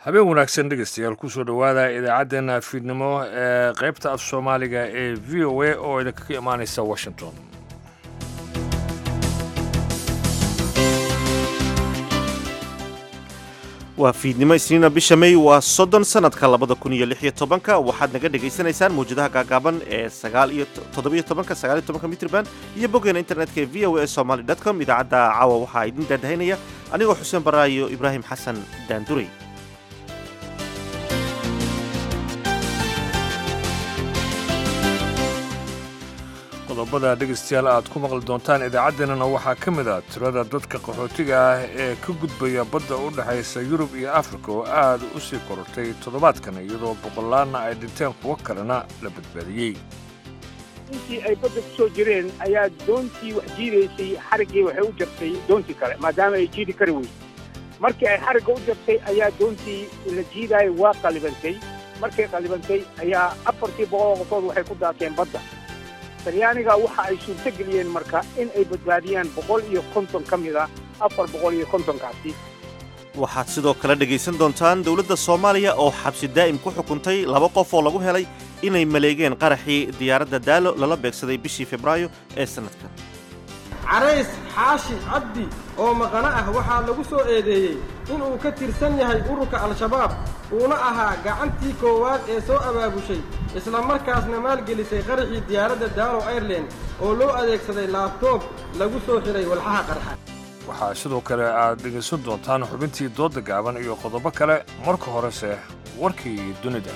habeen wanaagsan dhegeystayaal kusoo dhowaada idaacaddeenna fiidnimo ee qaybta af soomaaliga ee v o a oo idinkaga imaanaysa washington waa fiidnimo isniina bisha may waa soddon sanadka labada kun iyo lix iyo tobanka waxaad naga dhagaysanaysaan mawjadaha gaagaaban ee sagaal iyo toddobiyo tobanka sagaal iyo tobanka mitrban iyo boggeena internetka ee v o a somaly dot com idaacadda caawa waxaa idin daadahaynaya anigoo xuseen barraa iyo ibraahim xasan daanduray qodobada dhegeystayaal aad ku maqli doontaan idaacaddeenana waxaa ka mid ah tirada dadka qaxootiga ah ee ka gudbaya badda u dhexaysa yurub iyo afrika oo aad u sii korortay toddobaadkan iyadoo boqolaanna ay dhinteen kuwo kalena la badbaadiyey intii ay badda ku soo jireen ayaa doontii wax jiidaysay xariggii waxay u jartay doontii kale maadaama ay jiidi kari weysay markii ay xarigga u jartay ayaa doontii la jiidaayay waa qalibantay markay qalibantay ayaa afartii boqoloo qofood waxay ku daateen badda talyaaniga waxa ay suurto geliyeen marka in ay badbaadiyaan boqol iyo konton ka mid a afar boqol iyo kontonkaasi waxaad sidoo kale dhegaysan doontaan dowladda soomaaliya oo xabsi daa'im ku xukuntay laba qof oo lagu helay inay maleegeen qaraxii diyaaradda daalo lala beegsaday bishii febraayo ee sannadkan carays xaashi cabdi oo maqano ah waxaa lagu soo eedeeyey inuu ka tirsan yahay ururka al-shabaab uuna ahaa gacantii koowaad ee soo abaabushay isla markaasna maalgelisay qaraxii diyaaradda daalo airlan oo loo adeegsaday laabtoob lagu soo xidhay walxaha qarxa waxaa sidoo kale aad dhegaysan doontaan xubintii doodda gaaban iyo qodobo kale marka horese warkii dunida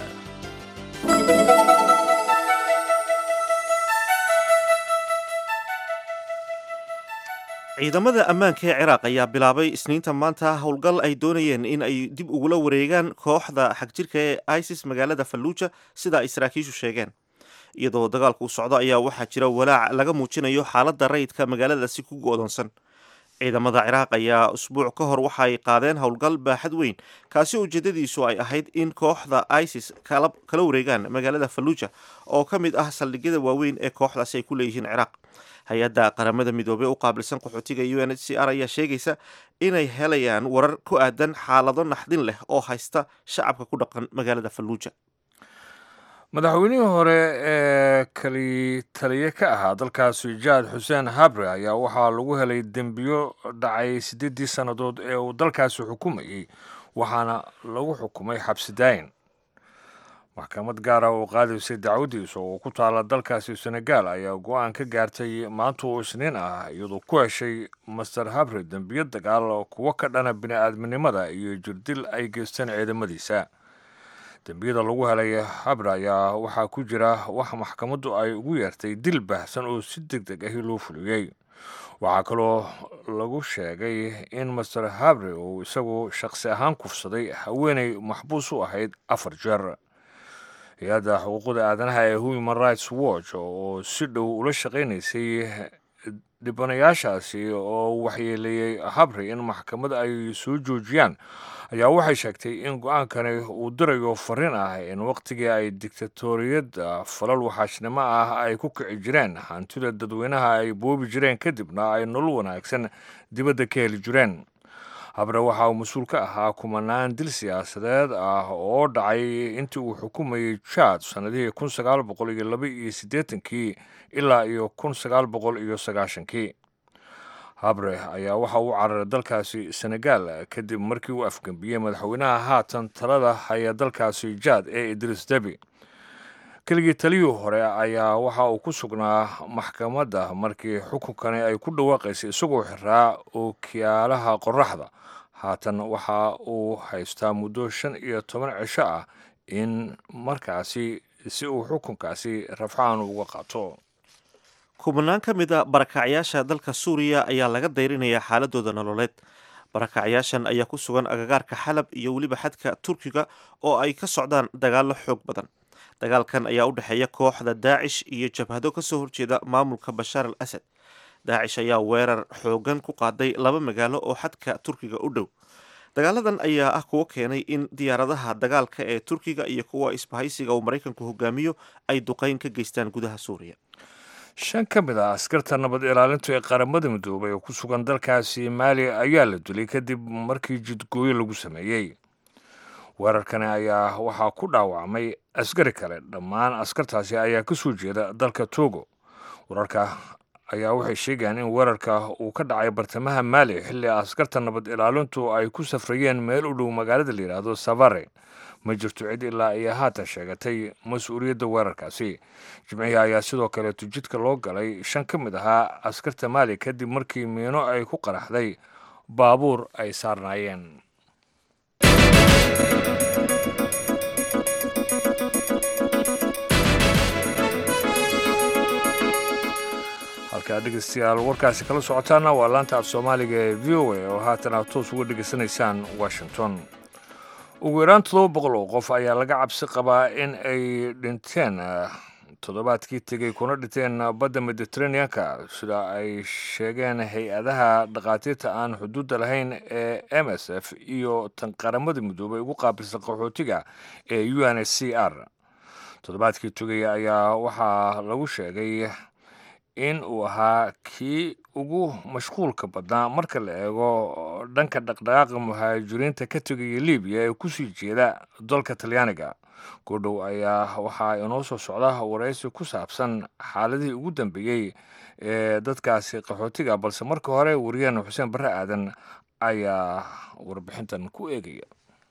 ciidamada ammaanka ee ciraaq ayaa bilaabay isniinta maanta howlgal ay doonayeen in ay dib ugula wareegaan kooxda xagjirka ee isis magaalada falluuja sida ay saraakiishu sheegeen iyadoo dagaalku u socdo ayaa waxaa jira walaac laga muujinayo xaaladda rayidka magaaladaasi ku go'doonsan ciidamada ciraaq ayaa usbuuc ka hor waxa ay qaadeen howlgal baaxad weyn kaasi ujeedadiisu ay ahayd in kooxda isis kala wareegaan magaalada falluuja oo ka mid ah saldhigyada waaweyn ee kooxdaasi ay ku leeyihiin ciraaq hay-adda qaramada midoobey u qaabilsan qaxootiga u n h c r ayaa sheegaysa inay helayaan warar ku aadan xaalado naxdin leh oo haysta shacabka ku dhaqan magaalada falluuja madaxweynihii hore ee kali taliye ka ahaa dalkaasi jaad xuseen habre ayaa waxaa lagu helay dembiyo dhacay siddeeddii sannadood ee uu dalkaasi xukumayey waxaana lagu xukumay xabsi daayin maxkamad gaara oo qaadaysay dacwaddiisa oo ku taala dalkaasi senegaal ayaa go-aan ka gaartay maanta oo isniin ah iyadoo ku heshay master habre dembiyo dagaal kuwo ka dhana bini-aadminimada iyo jirdil ay geysteen ciidamadiisa dembiyada lagu helay habre ayaa waxaa ku jira wax maxkamaddu ay ugu yeertay dil baahsan oo si deg deg ahi loo fuliyey waxaa kaloo lagu sheegay in master habre uu isagu shaqsi ahaan kufsaday haweenay maxbuus u ahayd afar jeer hay-adda xuquuqda aadanaha ee human rights watch oo si dhow ula shaqaynaysay dhibanayaashaasi oo waxyeeleeyey habre in maxkamad ay soo joojiyaan ayaa waxay sheegtay in go-aankani uu dirayo fariin ah in wakhtigii ay dictatoriyadda falal waxaashnimo ah ay ku kici jireen hantida dadweynaha ay boobi jireen kadibna ay nolol wanaagsan dibadda ka heli jireen habre waxa uu mas-uul ka ahaa kumanaan dil siyaasadeed ah oo dhacay intii uu xukumayey jaad sannadihii kun sagaal boqol iyo laba iyo siddeetankii ilaa iyo kun sagaal boqol iyo sagaashankii habre ayaa waxa uu cararay dalkaasi senegaal kadib markii uu afgembiyey madaxweynaha haatan talada haya dalkaasi jaad ee idris debi keligii taliyii hore ayaa waxa uu ku sugnaa maxkamadda markii xukunkani ay ku dhawaaqaysay isagoo xiraa ookiyaalaha qoraxda haatan waxa uu haystaa muddo shan iyo toban cisho ah in markaasi si uu xukunkaasi rafcaan uga qaato kubanaan ka mid a barakacyaasha dalka suuriya ayaa laga dayrinayaa xaaladooda nololeed barakacyaashan ayaa ku sugan agagaarka xalab iyo weliba xadka turkiga oo ay ka socdaan dagaallo xoog badan dagaalkan ayaa u dhexeeya kooxda daacish iyo jabhado ka soo horjeeda maamulka bashaar al asad daacish ayaa weerar xoogan ku qaaday laba magaalo oo xadka turkiga u dhow dagaaladan ayaa ah kuwo keenay in diyaaradaha dagaalka ee turkiga iyo kuwa isbahaysiga uu maraykanku hogaamiyo ay duqeyn ka geystaan gudaha suuriya shan ka mid ah askarta nabad ilaalintu ee qaramada midoobay oo ku sugan dalkaasi maali ayaa la dilay kadib markii jidgooyo lagu sameeyey weerarkani ayaa waxaa ku dhaawacmay askari kale dhammaan askartaasi ayaa ka soo jeeda dalka togo wararka ayaa waxay sheegayaan in weerarka uu ka dhacay bartamaha maali xilli askarta nabad ilaalintu ay ku safrayeen meel u dhow magaalada la yidhaahdo savare ma jirto cid ilaa iyo haatan sheegatay mas-uuliyadda weerarkaasi jimcihii ayaa sidoo kaleeto jidka loo galay shan ka mid ahaa askarta maali kadib markii miino ay ku qaraxday baabuur ay saarnaayeen halkaa dhegeystayaal warkaasi kala socotaana waa laanta af soomaaliga ee v o a oo haatan aad toos uga dhegeysanaysaan washington ugu yaraan toddoba boqol oo qof ayaa laga cabsi qabaa in ay dhinteen toddobaadkii tegey kuna dhinteen badda mediteraneanka sida ay sheegeen hay-adaha dhakhaatiirta aan xuduudda lahayn ee m s f iyo tan qaramada midoobay ugu qaabilsan qaxootiga ee u n h c r toddobaadkii tegey ayaa waxaa lagu sheegay in uu ahaa kii ugu mashquulka badnaa marka la eego dhanka dhaqdhaqaaqa muhaajiriinta ka tegaya libiya ee kusii jeeda dalka talyaaniga goodhow ayaa waxaa inoo soo socda waraysi ku saabsan xaaladihii ugu dambeeyey ee dadkaasi qaxootiga balse marka hore wariyahan xuseen barre aadan ayaa warbixintan ku eegaya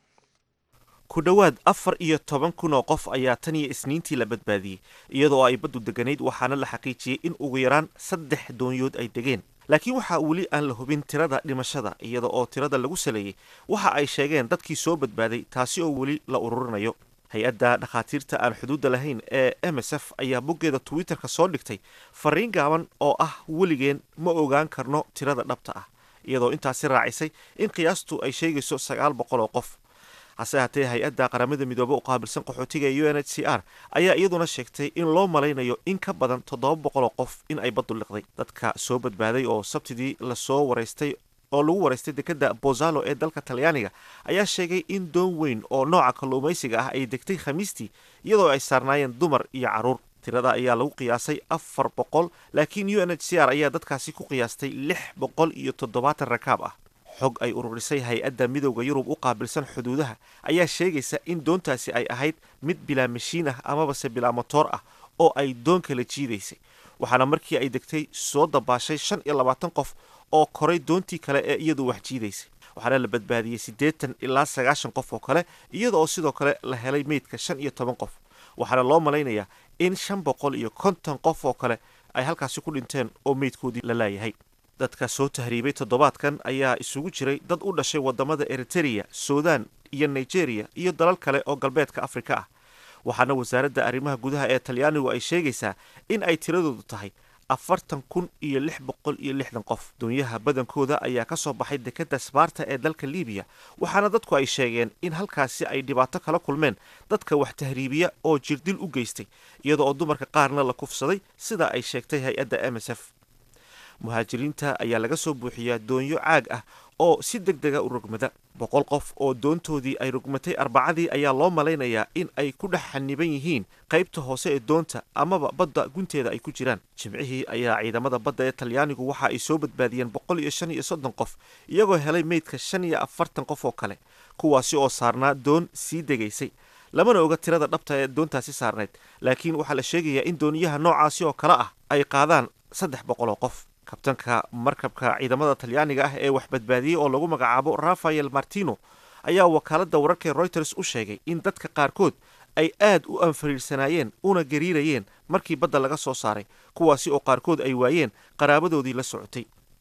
ku dhowaad afar iyo toban kun oo qof ayaa tan iyo isniintii la badbaadiyey iyadoo ay baddu deganayd waxaana la xaqiijiyey in ugu yaraan saddex doonyood ay degeen laakiin waxaa weli aan la hubin tirada dhimashada iyada oo tirada lagu saleeyey waxa ay sheegeen dadkii soo badbaaday taasi oo weli la ururinayo hay-adda dhakhaatiirta aan xuduudda lahayn ee m s f ayaa boggeeda twitterka soo dhigtay fariin gaaban oo ah weligeen ma ogaan karno tirada dhabta ah iyadoo intaasi raacisay in qiyaastu ay sheegayso sagaal boqol oo qof hase haatee hay-adda qaramada midoobe u qaabilsan qaxootiga ee u n h c r ayaa iyaduna sheegtay in loo malaynayo in ka badan toddoba boqol oo qof in ay baddu liqday dadka soo badbaaday oo sabtidii lasoo waraystay oo lagu waraystay dekadda bozalo ee dalka talyaaniga ayaa sheegay in doon weyn oo nooca kalluumaysiga ah ay degtay khamiistii iyadoo ay saarnaayeen dumar iyo carruur tirada ayaa lagu qiyaasay afar boqol laakiin u n h c r ayaa dadkaasi ku qiyaastay lix boqol iyo toddobaatan rakaab ah xog ay ururisay hay-adda midowda yurub u qaabilsan xuduudaha ayaa sheegaysa in doontaasi ay ahayd mid bilaa mashiin ah amabase bilaa motoor ah oo ay doon kala jiidaysay waxaana markii ay degtay soo dabaashay shan iyo labaatan qof oo koray doontii kale ee iyadu wax jiidaysay waxaana la badbaadiyey siddeetan ilaa sagaashan qof oo kale iyada oo sidoo kale la helay meydka shan iyo toban qof waxaana loo malaynayaa in shan boqol iyo konton qof oo kale ay halkaasi ku dhinteen oo meydkoodii la laayahay dadka soo tahriibay toddobaadkan ayaa isugu jiray dad u dhashay wadamada eritereya sudan iyo nigeria iyo dalal kale oo galbeedka afrika ah waxaana wasaaradda arrimaha gudaha ee talyaanigu ay sheegaysaa in ay tiradoodu tahay afartan kun iyo lix boqol iyo lixdan qof doonyaha badankooda ayaa ka soo baxay dekadda sbaarta ee dalka libiya waxaana dadku ay sheegeen in halkaasi ay dhibaato kala kulmeen dadka wax tahriibiya oo jirdil u geystay iyada oo dumarka qaarna la kufsaday sida ay sheegtay hay-adda m s f muhaajiriinta ayaa laga soo buuxiyaa doonyo caag ah oo si deg dega u rogmada boqol qof oo doontoodii ay rogmatay arbacadii ayaa loo malaynayaa in ay ku dhex xaniban yihiin qaybta hoose ee doonta amaba badda gunteeda ay ku jiraan jimcihii ayaa ciidamada badda ee talyaanigu waxa ay soo badbaadiyeen boqol iyo shan iyo soddon qof iyagoo helay meydka shan iyo afartan qof oo kale kuwaasi oo saarnaa doon sii degaysay lamana oga tirada dhabta ee doontaasi saarnayd laakiin waxaa la sheegayaa in dooniyaha noocaasi oo kale ah ay qaadaan saddex boqol oo qof kabtanka markabka ciidamada talyaaniga ah ee wax badbaadiyey oo lagu magacaabo rafael martino ayaa wakaaladda wararka ee reuters u sheegay in dadka qaarkood ay aad u anfariirsanaayeen una gariirayeen markii badda laga soo saaray kuwaasi oo qaarkood ay waayeen qaraabadoodii la socotay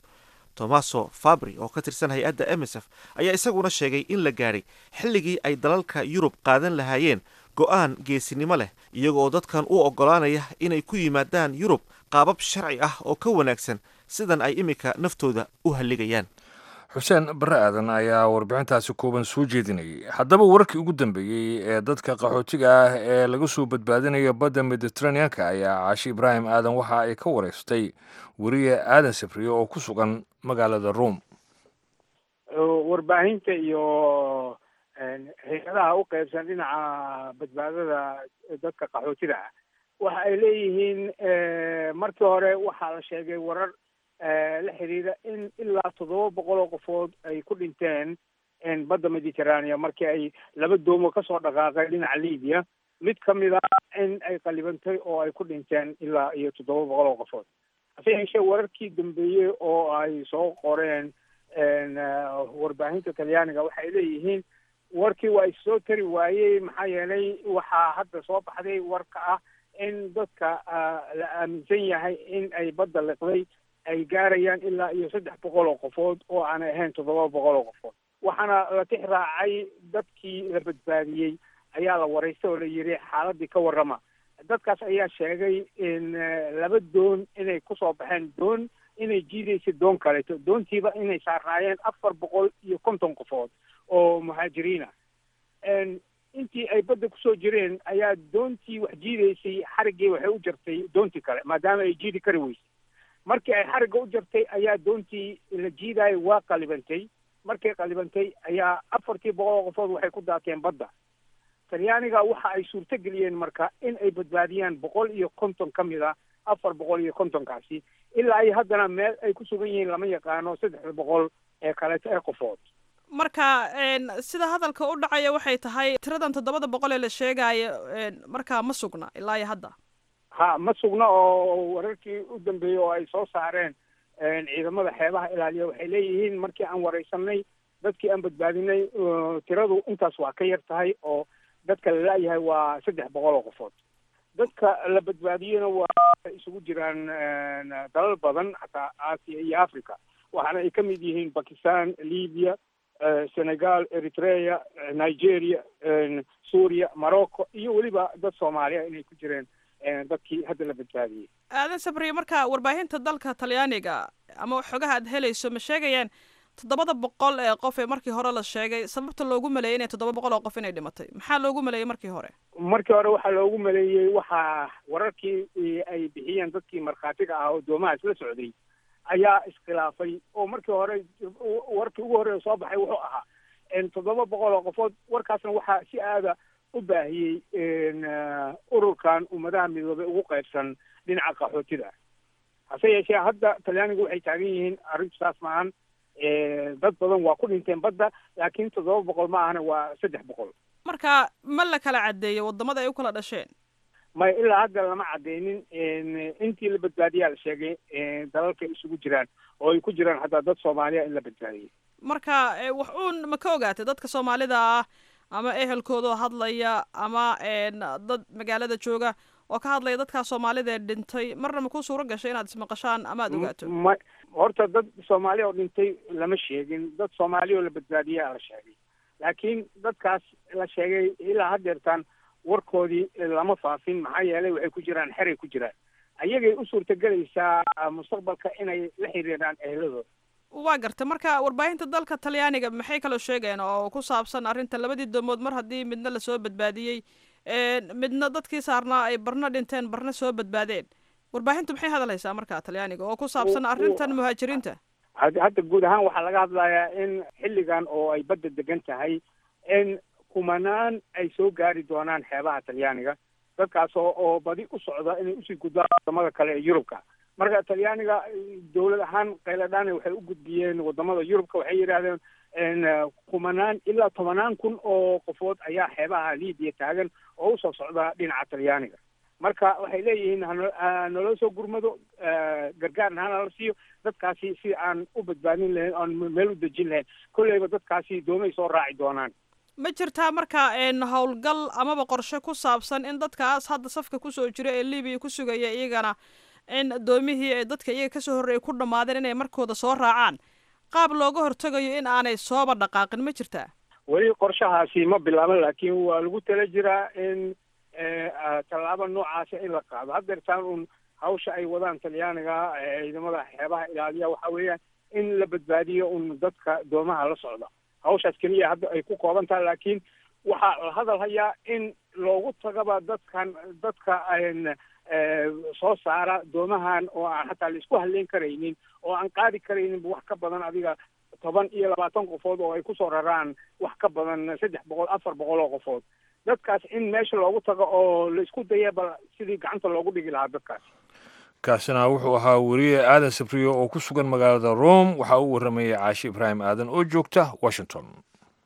tomaso fabri oo ka tirsan hay-adda m s f ayaa isaguna sheegay in la gaadhay xilligii ay dalalka yurub qaadan lahaayeen go-aan geesinimo leh iyagoo dadkan u oggolaanaya inay ku yimaadaan yurub qaabab sharci ah oo ka wanaagsan sidan ay iminka naftooda u halligayaan xuseen barre aadan ayaa warbixintaasi kooban soo jeedinayay haddaba wararkii ugu dambeeyey ee dadka qaxootiga ah ee laga soo badbaadinaya badda mediteraneanka ayaa caashi ibraahim aadan waxa ay ka wareystay weriye aadan sabriye oo ku sugan magaalada rome warbaahinta iyo hay-adaha u qaybsan dhinaca badbaadada dadka qaxootida ah waxa ay leeyihiin markii hore waxaa la sheegay warar la xiriira in ilaa toddoba boqol oo qofood ay ku dhinteen badda mediterranean markii ay laba doomo kasoo dhaqaaqeen dhinaca libiya mid ka mid a in ay qalibantay oo ay ku dhinteen ilaa iyo toddoba boqol oo qofood hase yeeshee wararkii dambeeyey oo ay soo qoreen warbaahinta talyaaniga waxay leeyihiin warkii waa issoo tari waayey maxaa yeelay waxaa hadda soo baxday warka ah in dadka la aaminsan yahay in ay badda liqday ay gaarayaan ilaa iyo saddex boqol oo qofood oo aanay ahayn toddoba boqol oo qofood waxaana la tix raacay dadkii la badbaadiyey ayaa la waraystay oo la yidhi xaaladii ka warrama dadkaas ayaa sheegay in laba doon inay kusoo baxeen doon inay jiidaysa doon kaleeto doontiiba inay saarnaayeen afar boqol iyo konton qofood oo muhaajiriina intii ay badda kusoo jireen ayaa doontii wax jiidaysay xariggii waxay u jartay doontii kale maadaama ay jiidi kari weysay markii ay xarigga u jartay ayaa doontii la jiidaayo waa qalibantay markay qalibantay ayaa afartii boqol oo qofood waxay ku daateen badda talyaaniga waxa ay suurto geliyeen marka in ay badbaadiyaan boqol iyo konton ka mid a afar boqol iyo kontonkaasi ilaa ay haddana meel ay ku sugan yihiin lama yaqaano saddexda boqol ee kaleeto ee qofood marka sida hadalka u dhacaya waxay tahay tiradan toddobada boqol ee la sheegaayo markaa ma sugna ilaa iyo hadda ha ma sugna oo wararkii u dambeeyey oo ay soo saareen ciidamada xeebaha ilaaliya waxay leeyihiin markii aan wareysanay dadkii aan badbaadinay tiradu intaas waa ka yar tahay oo dadka la laayahay waa saddex boqol oo qofood dadka la badbaadiyena waa isugu jiraan dalal badan xataa aasiya iyo africa waxaana ay ka mid yihiin bakistan libya senegal eritrea nigeria suuriya morocco iyo weliba dad soomaaliya inay ku jireen dadkii hadda la badbaadiyey aadan sabriye marka warbaahinta dalka talyaaniga ama xogaha aad helayso ma sheegayaan toddobada boqol ee qof ee markii hore la sheegay sababta loogu maleeyay inay toddoba boqol oo qof inay dhimatay maxaa loogu maleeyey markii hore markii hore waxaa loogu maleeyey waxaa wararkii ay bixiyeen dadkii markhaatiga ah oo doomahaas la socday ayaa iskhilaafay oo markii hore warkii ugu horreeya soo baxay wuxuu ahaa toddoba boqol oo qofood warkaasna waxaa si aada u baahiyey ururkan ummadaha midoobay ugu qaybsan dhinaca qaxootida hase yeeshee hadda talyaanigu waxay taagan yihiin arrintu saas maahan dad badan waa ku dhinteen badda laakiin toddoba boqol ma ahana waa saddex boqol marka ma la kala caddeeyo waddamada ay u kala dhasheen may ilaa hadda lama cadeynin intii la badbaadiyaa la sheegay dalalka isugu jiraan oo ay ku jiraan hataa dad soomaaliya in la badbaadiyey marka wax uun ma ka ogaatay dadka soomaalida ah ama ehelkoodoo hadlaya ama dad magaalada jooga oo ka hadlaya dadkaa soomaalida ee dhintay marna ma ku suuro gashay inaad ismaqashaan ama aad ogaato ma horta dad soomaaliya oo dhintay lama sheegin dad soomaaliya oo la badbaadiyaa la sheegay laakiin dadkaas la sheegay ilaa haddeertaan warkoodii lama faafin maxaa yeelay waxay ku jiraan xeray ku jiraan ayagay u suurtagelaysaa mustaqbalka inay la xiriiraan ehladooda waa garta marka warbaahinta dalka talyaaniga maxay kaloo sheegeen oo ku saabsan arrinta labadii doomood mar haddii midna lasoo badbaadiyey midna dadkii saarnaa ay barna dhinteen barna soo badbaadeen warbaahintu maxay hadalhaysaa marka talyaaniga oo ku saabsan arrintan muhaajiriinta hadda guud ahaan waxaa laga hadlayaa in xilligan oo ay badda degan tahay in kumanaan ay soo gaari doonaan xeebaha talyaaniga dadkaas oo oo badi u socda inay usii gudbaan wadamada kale ee yurubka marka talyaaniga dawlad ahaan qayladhaan waxay u gudbiyeen wadamada yurubka waxay yidhahdeen kumanaan ilaa tobanaan kun oo qofood ayaa xeebaha libiya taagan oo usoo socda dhinaca talyaaniga marka waxay leeyihiin hanaloo soo gurmado gargaarna hanala siiyo dadkaasi si aan u badbaadin lahayn oan meel u dejin lahayn kolleyba dadkaasi doomay soo raaci doonaan ma jirtaa marka howlgal amaba qorshe ku saabsan in dadkaas hadda safka kusoo jira ee libiya ku sugaya iyagana in doomihii ay dadka iyaga kasoo horreeyay ku dhammaadeen inay markooda soo raacaan qaab looga hortegayo in aanay sooba dhaqaaqin ma jirtaa weli qorshahaasi ma bilaaban laakiin waa lagu tala jiraa in tallaabo noocaasa in la qaado haddeertaan un hawsha ay wadaan talyaaniga ciidamada xeebaha ilaaliya waxa weeyaan in la badbaadiyo un dadka doomaha la socda hawshaas keliya hadda ay ku kooban tahay laakiin waxaa la hadal hayaa in loogu tagaba dadkan dadka soo saara doomahan oo aan xataa la isku hadleyn karaynin oo aan qaadi karaynin wax ka badan adiga toban iyo labaatan qofood oo ay kusoo raraan wax ka badan saddex boqol afar boqol oo qofood dadkaas in meesha loogu tago oo la isku daya bal sidii gacanta loogu dhigi lahaa dadkaas kaasina wuxuu ahaa weriye aadan sabriyo oo ku sugan magaalada rome waxaa u warramayay caashi ibraahim aadan oo joogta washington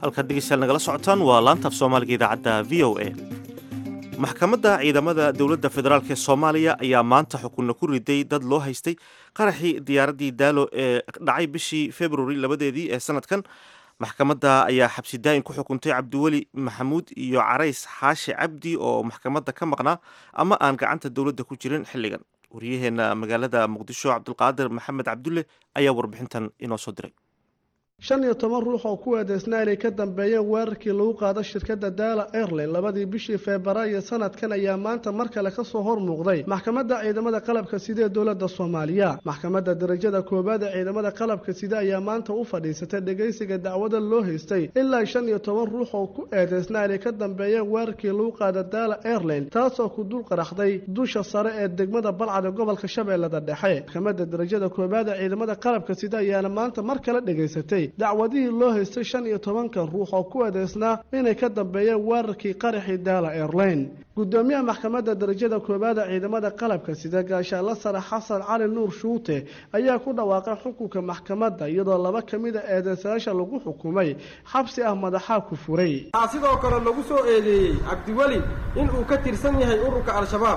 halkaad dhegeystayaal nagala socotaan waa laanta af soomaaliga idaacadda v o a maxkamadda ciidamada dowladda federaalk ee soomaaliya ayaa maanta xukunna ku riday dad loo haystay qaraxii diyaaraddii daalo ee dhacay bishii februari labadeedii ee sanadkan maxkamadda ayaa xabsi daa'in ku xukuntay cabdiweli maxamuud iyo carays xaashi cabdi oo maxkamadda ka maqnaa ama aan gacanta dowladda ku jirin xilligan waryaheena magaalada muqdisho cabdulqaadir maxamed cabdulle ayaa warbixintan inoo soo diray shan iyo toban ruux oo ku eedeysnaa inay ka dambeeyeen weerarkii lagu qaado shirkadda daala airline labadii bishii febraayo sanadkan ayaa maanta mar kale kasoo hor muuqday maxkamadda ciidamada qalabka sida ee dowladda soomaaliya maxkamadda darajada koowaad ee ciidamada qalabka sida ayaa maanta u fadhiisatay dhegaysiga dacwada loo haystay ilaa shan iyo toban ruux oo ku eedeysnaa inay ka dambeeyeen weerarkii lagu qaado daala airline taasoo ku dul qaraxday dusha sare ee degmada balcad ee gobolka shabeellada dhexe maxkamadda darajada koowaad ee ciidamada qalabka sida ayaana maanta mar kale dhegaysatay dacwadihii loo haystay shan iyo tobankan ruux oo ku eedeysnaa inay ka dambeeyeen weerarkii qaraxii daala airline gudoomiyaha maxkamadda darajada koowaad ee ciidamada qalabka sida gaashaanla sare xasan cali nuur shuute ayaa ku dhawaaqay xukunka maxkamadda iyadoo laba ka mid a eedeysayaasha lagu xukumay xabsi ah madaxaa ku furay waxaa sidoo kale lagu soo eedeeyey cabdiweli inuu ka tirsan yahay ururka al-shabaab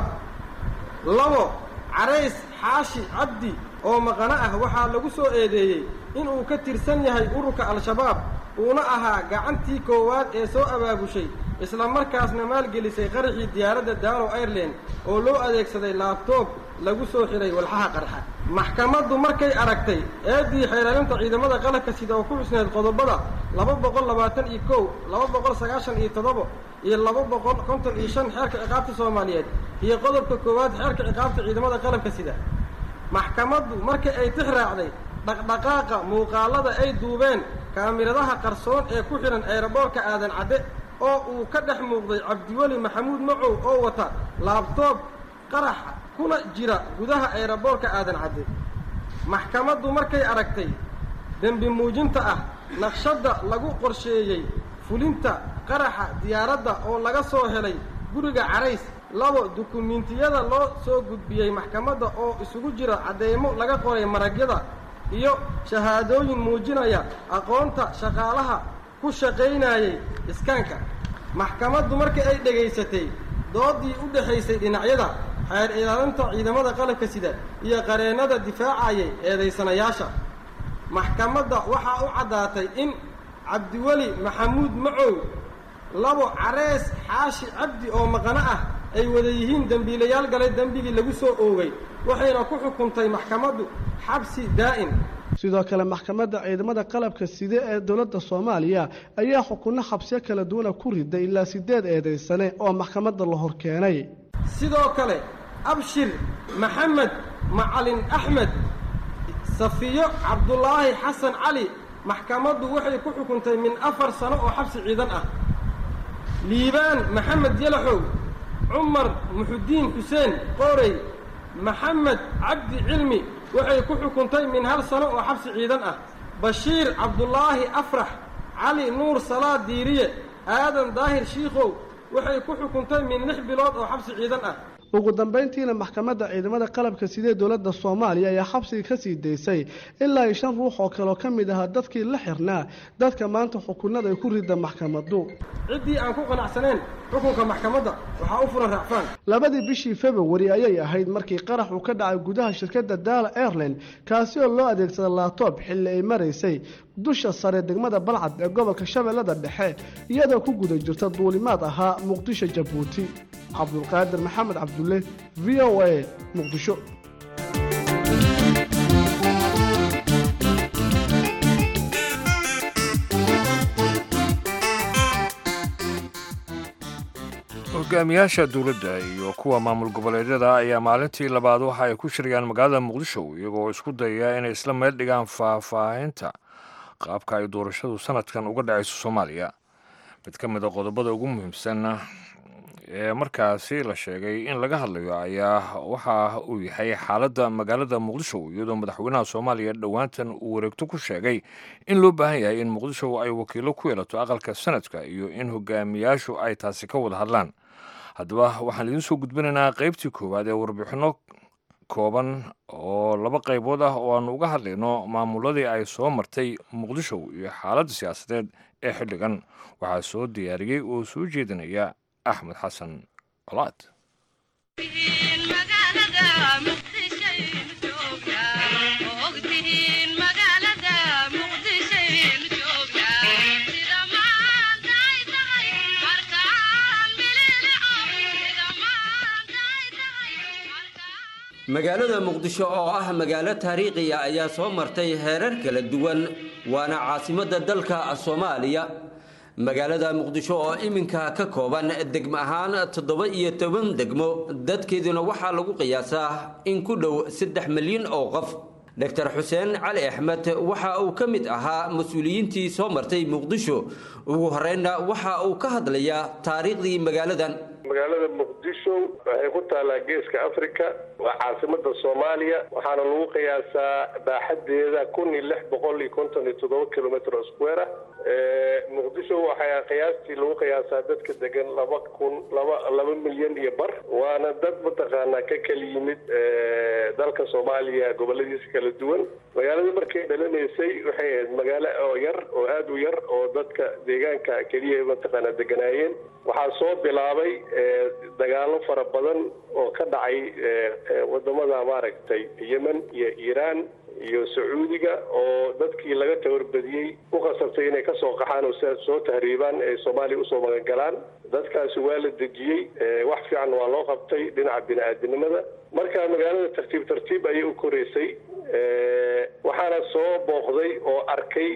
labo carays xaashi cabdi oo maqano ah waxaa lagu soo eedeeyey inuu ka tirsan yahay ururka al-shabaab uuna ahaa gacantii koowaad ee soo abaabushay isla markaasna maalgelisay qaraxii diyaaradda daalow airline oo loo adeegsaday laabtoob lagu soo xidhay walxaha qarxa maxkamaddu markay aragtay eeddii xeelaalinta ciidamada qalabka sida oo ku xusneed qodobada laba boqol labaatan iyo kow laba boqol sagaashan iyo toddobo iyo laba boqol konton iyo shan xeerka ciqaabta soomaaliyeed iyo qodobka koowaad xeerka ciqaabta ciidamada qalabka sida maxkamaddu markii ay tix raacday dhaqdhaqaaqa muuqaalada ay duubeen kaamiradaha qarsoon ee ku xidhan eeraboorka aadan cadde oo uu ka dhex muuqday cabdiweli maxamuud macow oo wata laabtoob qaraxa kuna jira gudaha eeraboorka aadan cadde maxkamaddu markay aragtay dembi muujinta ah naqshadda lagu qorsheeyey fulinta qaraxa diyaaradda oo laga soo helay guriga carays labo dukumiintiyada loo soo gudbiyey maxkamadda oo isugu jira cadeymo laga qoray maragyada iyo shahaadooyin muujinaya aqoonta shaqaalaha ku shaqaynayay iskaanka maxkamaddu markii ay dhegaysatay doodii u dhexaysay dhinacyada xeer ilaalinta ciidamada qalabka sida iyo qareennada difaacayay eedaysanayaasha maxkamadda waxaa u caddaatay in cabdiweli maxamuud macow labo carees xaashi cabdi oo maqano ah ay wada yihiin dembiilayaal galay dembigii lagu soo oogay waxayna ku xukuntay maxkamaddu xabsi daa'in sidoo kale maxkamadda ciidamada qalabka side ee dowladda soomaaliya ayaa xukunno xabsiyo kala duwana ku riday ilaa sideed eedaysane oo maxkamadda la hor keenay sidoo kale abshir maxamed macalin axmed safiyo cabdulaahi xasan cali maxkamaddu waxay ku xukuntay min afar sano oo xabsi ciidan ah liibaan maxamed yalaxow cumar muxudiin xuseen qoorey maxamed cabdi cilmi waxay ku xukuntay min hal sano oo xabsi ciidan ah bashiir cabdulaahi afrax cali nuur salaad diiriye aadan daahir shiikhow waxay ku xukuntay min lix bilood oo xabsi ciidan ah ugu dambayntiina maxkamadda ciidamada qalabka sidee dowladda soomaaliya ayaa xabsiga ka sii daysay ilaa iyo shan ruux oo kaleoo ka mid ahaa dadkii la xirnaa dadka maanta xukunada ay ku rida maxkamaddu ciddii aan ku qanacsanayn xukunka maxkamadda waxaa u fulan raacfaan labadii bishii februari ayay ahayd markii qarax uu ka dhacay gudaha shirkadda daala airline kaasi oo loo adeegsada laabtoob xilli ay maraysay dusha sare degmada balcad ee gobolka shabeellada dhexe iyadoo ku guda jirta duulimaad ahaa muqdisho jabuuti cabdulqaadir maxamed cabdulle v o a muqdisho hogaamiyaasha dowladda iyo kuwa maamul goboleedyada ayaa maalintii labaad waxa ay ku shirayaan magaalada muqdisho iyagoo isku dayaya inay isla meel dhigaan faahfaahinta qaabka ay doorashadu sanadkan uga dhacayso soomaaliya mid ka mid a qodobada ugu muhiimsan ee markaasi la sheegay in laga hadlayo ayaa waxa uu yahay xaaladda magaalada muqdisho iyadoo madaxweynaha soomaaliya dhowaantan uu wareegto ku sheegay in loo baahan yahay in muqdisho ay wakiilo ku yeelato aqalka sanadka iyo in hogaamiyaashu ay taasi ka wada hadlaan haddaba waxaan idiin soo gudbinaynaa qaybtii koowaad ee warbixinno kooban oo laba qaybood ah oo aanu uga hadlayno maamuladii ay soo martay muqdisho iyo xaaladda siyaasadeed ee xilligan waxaa soo diyaariyey oo soo jeedinaya axmed xasan colaad magaalada muqdisho oo ah magaalo taariikhiya ayaa soo martay heerar kala duwan waana caasimadda dalka soomaaliya magaalada muqdisho oo iminka ka kooban degmo ahaan toddoba iyo toban degmo dadkeeduna waxaa lagu qiyaasaa in ku dhow saddex milyan oo qof doctor xuseen cali axmed waxa uu ka mid ahaa mas-uuliyiintii soo martay muqdisho ugu horreynna waxa uu ka hadlayaa taariikhdii magaaladan magaalada muqdisho waxay ku taallaa geeska africa waa caasimada soomaaliya waxaana lagu qiyaasaa baaxadeeda kun iyo lix boqol iyo konton iyo toddoba kilometr square ah muqdisho waxaa qiyaastii lagu qiyaasaa dadka degan laba kun laba laba milyan iyo bar waana dad mataqaanaa ka kala yimid dalka soomaaliya goboladiisa kala duwan magaalada markay dhalanaysay waxay ahayd magaalo oo yar oo aada u yar oo dadka deegaanka keliya mataqaanaa deganaayeen waxaa soo bilaabay dagaalo fara badan oo ka dhacay wadamada maaragtay yemen iyo iiraan iyo sacuudiga oo dadkii laga tabarbadiyey ku khasabtay inay kasoo qaxaan oo sidaas soo tahriibaan ay soomaaliya usoo magangalaan dadkaasi waa la dejiyey wax fiican waa loo qabtay dhinaca bini-aadinimada marka magaalada tartiib tartiib ayay u koreysay waxaana soo booqday oo arkay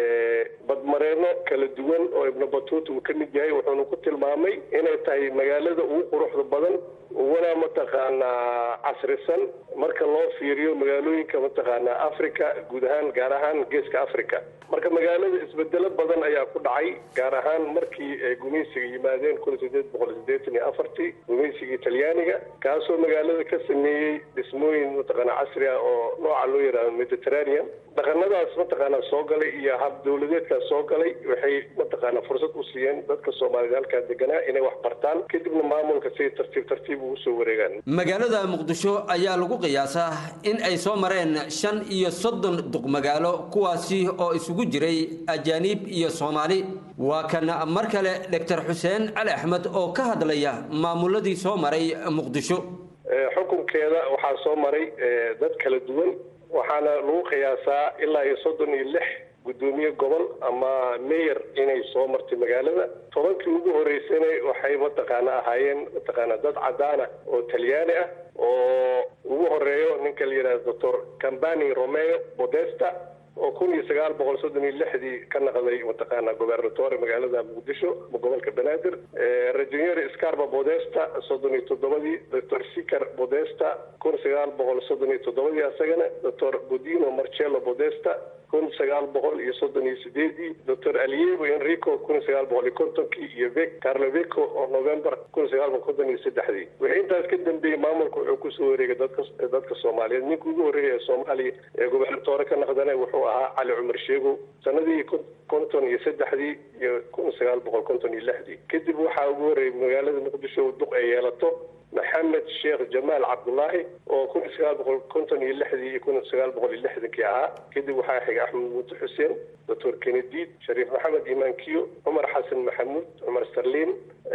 badmareeno kala duwan oo ibnu batuuta uu ka mid yahay wuxuuna ku tilmaamay inay tahay magaalada ugu quruxda badan uguna mataqaanaa casrisan marka loo fiiriyo magaalooyinka mataqaanaa africa guud ahaan gaar ahaan geeska africa marka magaalada isbedelo badan ayaa ku dhacay gaar ahaan markii ay gumaysiga yimaadeen kun sideed boqol sideetan iyo afartii gumaysigii talyaaniga kaasoo magaalada ka sameeyey dhismooyin mataqaanaa casri ah oo nooca loo yidhaahdo mediterranean dhaqanadaas mataqaanaa soo galay iyo hab dowladeedkaas soo galay waxay mataqaanaa fursad u siiyeen dadka soomaalida halkaa deganaa inay wax bartaan kadibna maamulka siay tartiib tartiib ugu soo wareegaan magaalada muqdisho ayaa lagu qiyaasaa in ay soo mareen shan iyo soddon duqmagaalo kuwaasi oo isugu jiray ajaaniib iyo soomaali waa kan mar kale doctor xuseen cali axmed oo ka hadlaya maamuladii soo maray muqdisho xukunkeeda waxaa soo maray dad kala duwan waxaana lagu qiyaasaa ilaa iyo soddon iyo lix guddoomiye gobol ama mayor inay soo martay magaalada tobankii ugu horeysana waxay mataqaana ahaayeen mataqaana dad cadaana oo talyaani ah oo ugu horeeyo ninka la yidhahdo doctor cambani romeo bodesta oo kun iyo sagaal boqol soddon iyo lixdii ka naqday mataqaana gobernatore magaalada muqdisho gobolka banaadir rajonyeri scarba bodesta soddon iyo toddobadii doctor sicar bodesta kun sagaal boqol soddon iyo toddobadii asagana doctor budino marcello bodesta kun sagaal boqol iyo soddon iyo sideedii doctor aliego enrico kun sagaal boqol iyo kontonkii iyo vec carloveco oo november kun sagaal boqol konton iyo saddexdii wixii intaas ka dambeeyey maamulka wuxuu kusoo wareegay dadka dadka soomaaliyeed ninka ugu horreeya ee soomaaliya ee gobernatore ka naqdana wuxuu ahaa cali cumar sheego sanadii konton iyo saddexdii iyo kun sagaal boqol konton iyo lixdii kadib waxaa ugu horreeyay magaalada muqdisho duq ay yeelato maxamed sheekh jamaal cabdullaahi oo kun sagaal boqol konton iyo lixdii iyo kun sagaal boqol iyo lixdankii ahaa kadib waxaa xigay axmed muute xuseen doctor kenediid shariif maxamed imaankiyo cumar xasan maxamuud cumar sarliin